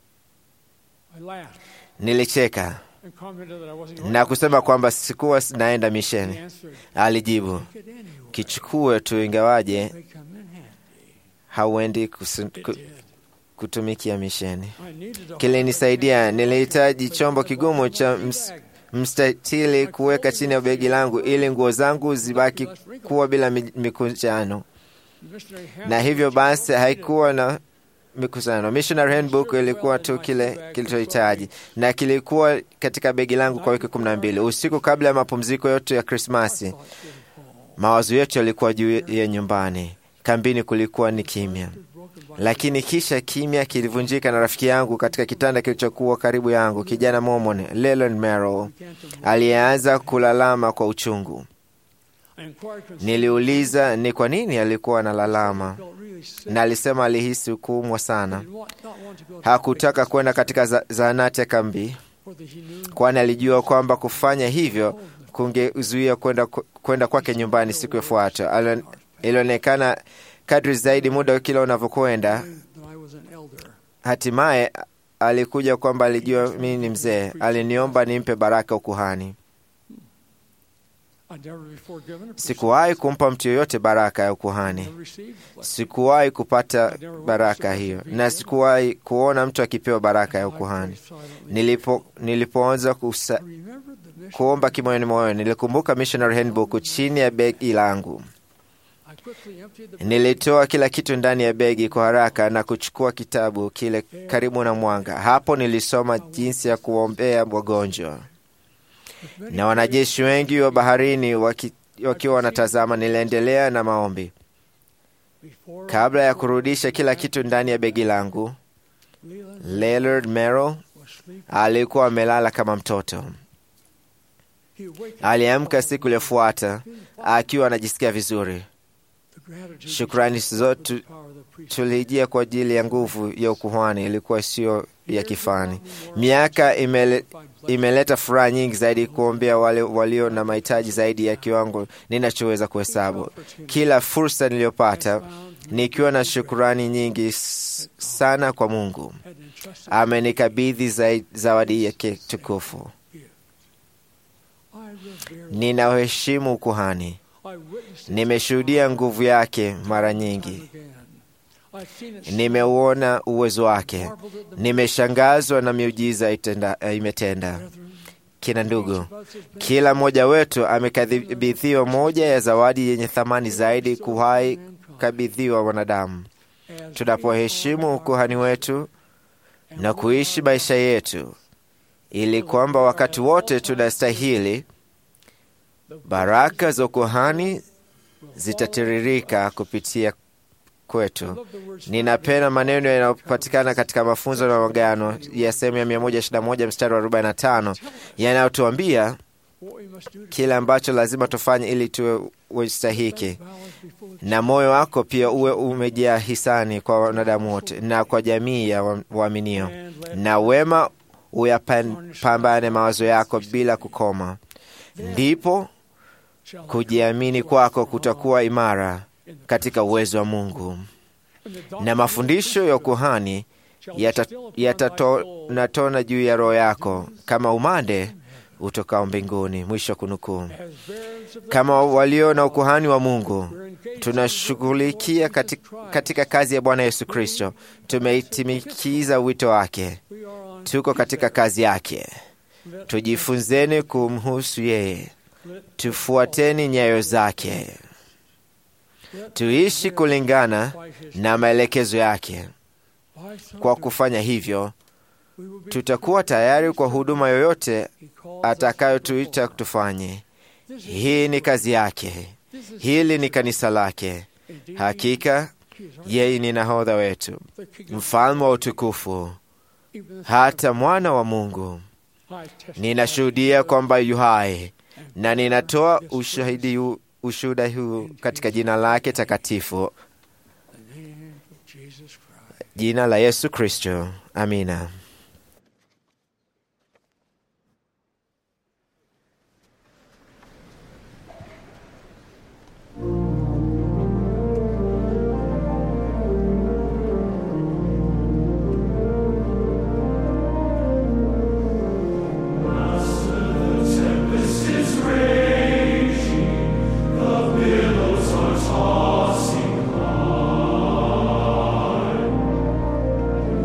Nilicheka na kusema kwamba sikuwa naenda misheni. Alijibu, kichukue tu, ingawaje hauendi kutumikia misheni. Kilinisaidia, nilihitaji chombo kigumu cha ms, mstatili kuweka chini ya begi langu ili nguo zangu zibaki kuwa bila mikunjano, na hivyo basi haikuwa na mikusano. Missionary Handbook ilikuwa tu kile kilichohitaji, na kilikuwa katika begi langu kwa wiki kumi na mbili. Usiku kabla ya mapumziko yote ya Krismasi, mawazo yetu yalikuwa juu ya nyumbani. Kambini kulikuwa ni kimya, lakini kisha kimya kilivunjika na rafiki yangu katika kitanda kilichokuwa karibu yangu, kijana Mormon Leland Merrill aliyeanza kulalama kwa uchungu. Niliuliza ni kwa nini alikuwa analalama, na alisema alihisi kuumwa sana. Hakutaka kwenda katika za- zahanati ya kambi, kwani alijua kwamba kufanya hivyo kungezuia kwenda kwenda kwake nyumbani siku ifuatayo. Alio- Ilionekana kadri zaidi muda kila unavyokwenda, hatimaye alikuja kwamba alijua mimi ni mzee. Aliniomba nimpe baraka ukuhani. Sikuwahi kumpa mtu yoyote baraka ya ukuhani, sikuwahi kupata baraka hiyo, na sikuwahi kuona mtu akipewa baraka ya ukuhani. Nilipo, nilipoanza kusa, kuomba kimoyoni moyoni, nilikumbuka Missionary Handbook chini ya begi langu. Nilitoa kila kitu ndani ya begi kwa haraka na kuchukua kitabu kile karibu na mwanga. Hapo nilisoma jinsi ya kuombea wagonjwa na wanajeshi wengi wa baharini waki, wakiwa wanatazama. Niliendelea na maombi kabla ya kurudisha kila kitu ndani ya begi langu. Leonard Merrill alikuwa amelala kama mtoto. Aliamka siku iliyofuata akiwa anajisikia vizuri. Shukrani zote tulijia kwa ajili ya nguvu ya ukuhani ilikuwa sio ya kifani. Miaka imele, imeleta furaha nyingi zaidi kuombea wale walio na mahitaji zaidi ya kiwango ninachoweza kuhesabu. Kila fursa niliyopata nikiwa na shukurani nyingi s- sana kwa Mungu, amenikabidhi zai- zawadi yake tukufu. Ninauheshimu ukuhani, nimeshuhudia nguvu yake mara nyingi, nimeuona uwezo wake, nimeshangazwa na miujiza itenda, imetenda. Kina ndugu, kila mmoja wetu amekabidhiwa moja ya zawadi yenye thamani zaidi kuwahi kabidhiwa wanadamu. Tunapoheshimu ukuhani wetu na kuishi maisha yetu ili kwamba wakati wote tunastahili, baraka za ukuhani zitatiririka kupitia kwetu. Ninapenda maneno yanayopatikana katika mafunzo na magano ya sehemu ya 121 mstari wa 45 yanayotuambia kile ambacho lazima tufanye ili tuwe wastahiki, na moyo wako pia uwe umejaa hisani kwa wanadamu wote na kwa jamii ya wa- waaminio, na wema uyapambane mawazo yako bila kukoma, ndipo kujiamini kwako kutakuwa imara katika uwezo wa Mungu, na mafundisho ya ukuhani yatatona juu ya roho yako kama umande utokao mbinguni. Mwisho kunukuu. Kama walio na ukuhani wa Mungu, tunashughulikia katika, katika kazi ya Bwana Yesu Kristo. Tumeitimikiza wito wake, tuko katika kazi yake. Tujifunzeni kumhusu yeye, tufuateni nyayo zake, tuishi kulingana na maelekezo yake. Kwa kufanya hivyo, tutakuwa tayari kwa huduma yoyote atakayotuita tufanye. Hii ni kazi yake, hili ni kanisa lake. Hakika yeye ni nahodha wetu, mfalme wa utukufu, hata mwana wa Mungu. Ninashuhudia kwamba yu hai na ninatoa ushahidi huu- ushuhuda huu katika jina lake takatifu, jina la Yesu Kristo. Amina. Tossing high.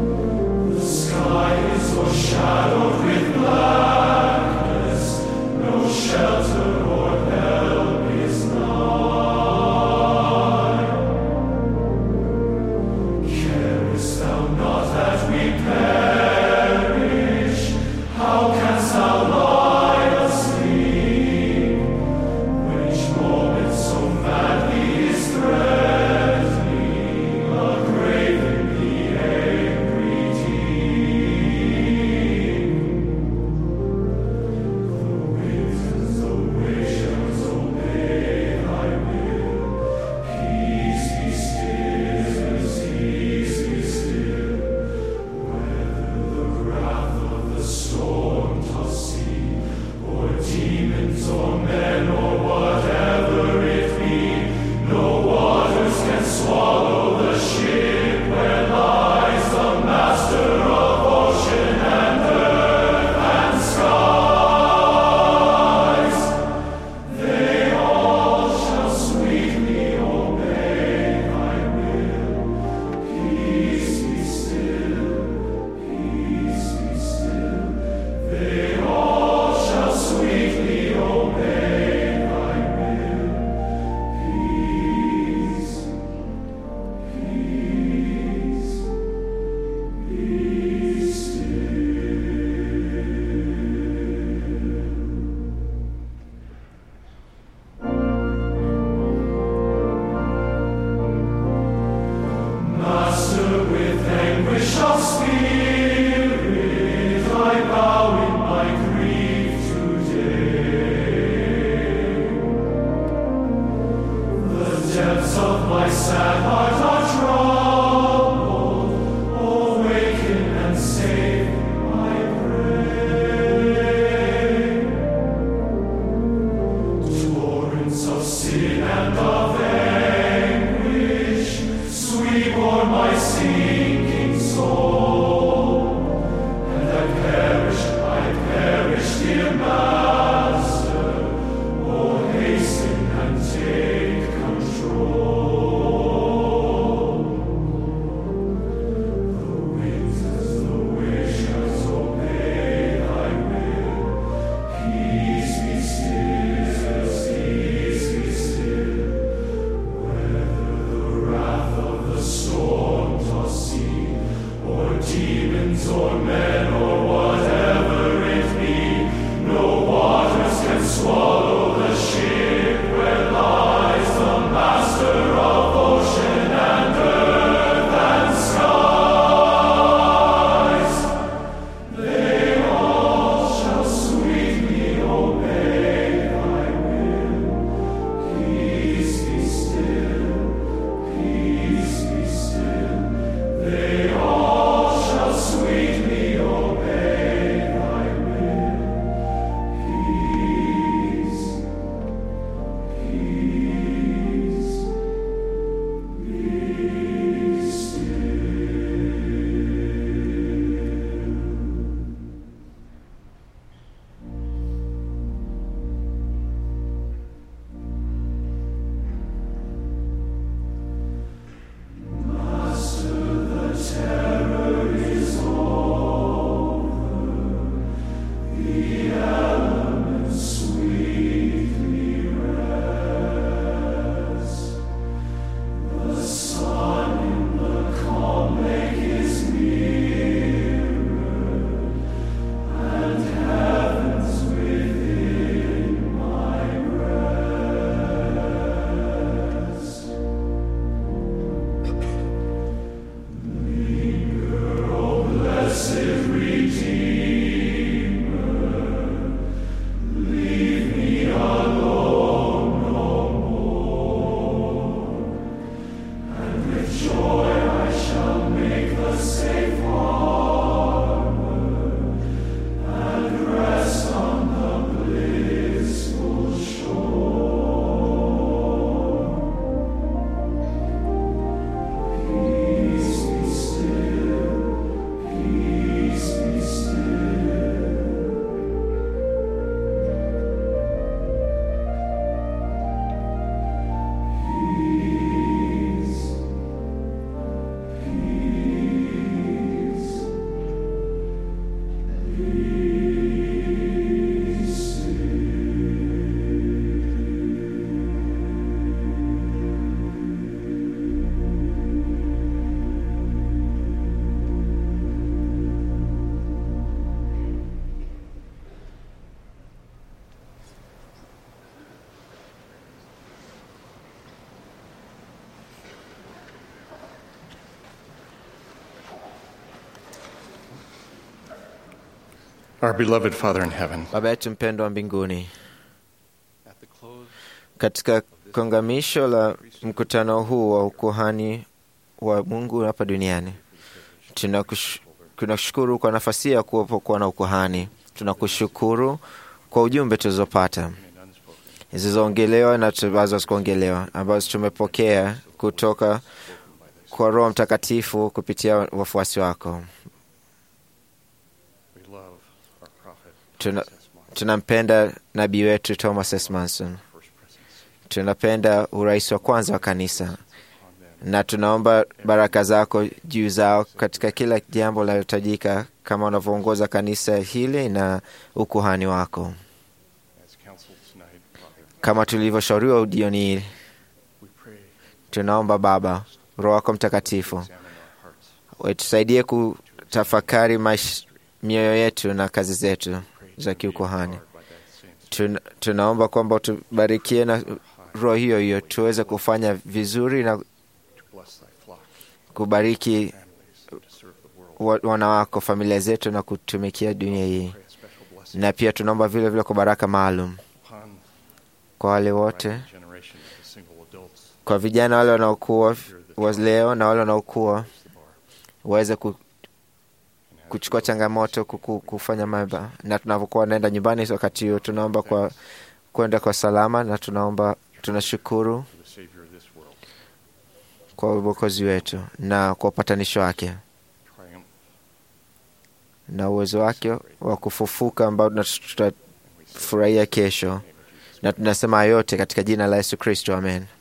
Our beloved Father in heaven, Baba yetu mpendwa wa mbinguni, katika kongamisho la mkutano huu wa ukuhani wa Mungu hapa duniani, tunakush- tunashukuru kwa nafasi ya kuwepo kuwa na ukuhani. Tunakushukuru kwa ujumbe tulizopata zilizoongelewa na ambazo zikuongelewa ambazo tumepokea kutoka kwa Roho Mtakatifu kupitia wafuasi wako. Tuna- tunampenda nabii wetu Thomas S. Manson, tunapenda urais wa kwanza wa kanisa, na tunaomba baraka zako juu zao katika kila jambo linalohitajika, kama unavyoongoza kanisa hili na ukuhani wako, kama tulivyoshauriwa jioni hii. Tunaomba Baba, Roho wako Mtakatifu tusaidie kutafakari maish- mioyo yetu na kazi zetu za kiukuhani. Tuna, tunaomba kwamba utubarikie na roho hiyo hiyo tuweze kufanya vizuri na kubariki wa- wana wako, familia zetu na kutumikia dunia hii, na pia tunaomba vile vile kwa baraka maalum kwa wale wote, kwa vijana wale wanaokuwa wa leo na wale wanaokuwa waweze ku, kuchukua changamoto kuku, kufanya maba, na tunavyokuwa naenda nyumbani wakati huo, tunaomba kwa kwenda kwa salama, na tunaomba tunashukuru kwa uokozi wetu na kwa upatanisho wake na uwezo wake wa kufufuka ambao tuna- tutafurahia kesho, na tunasema yote katika jina la Yesu Kristo, amen.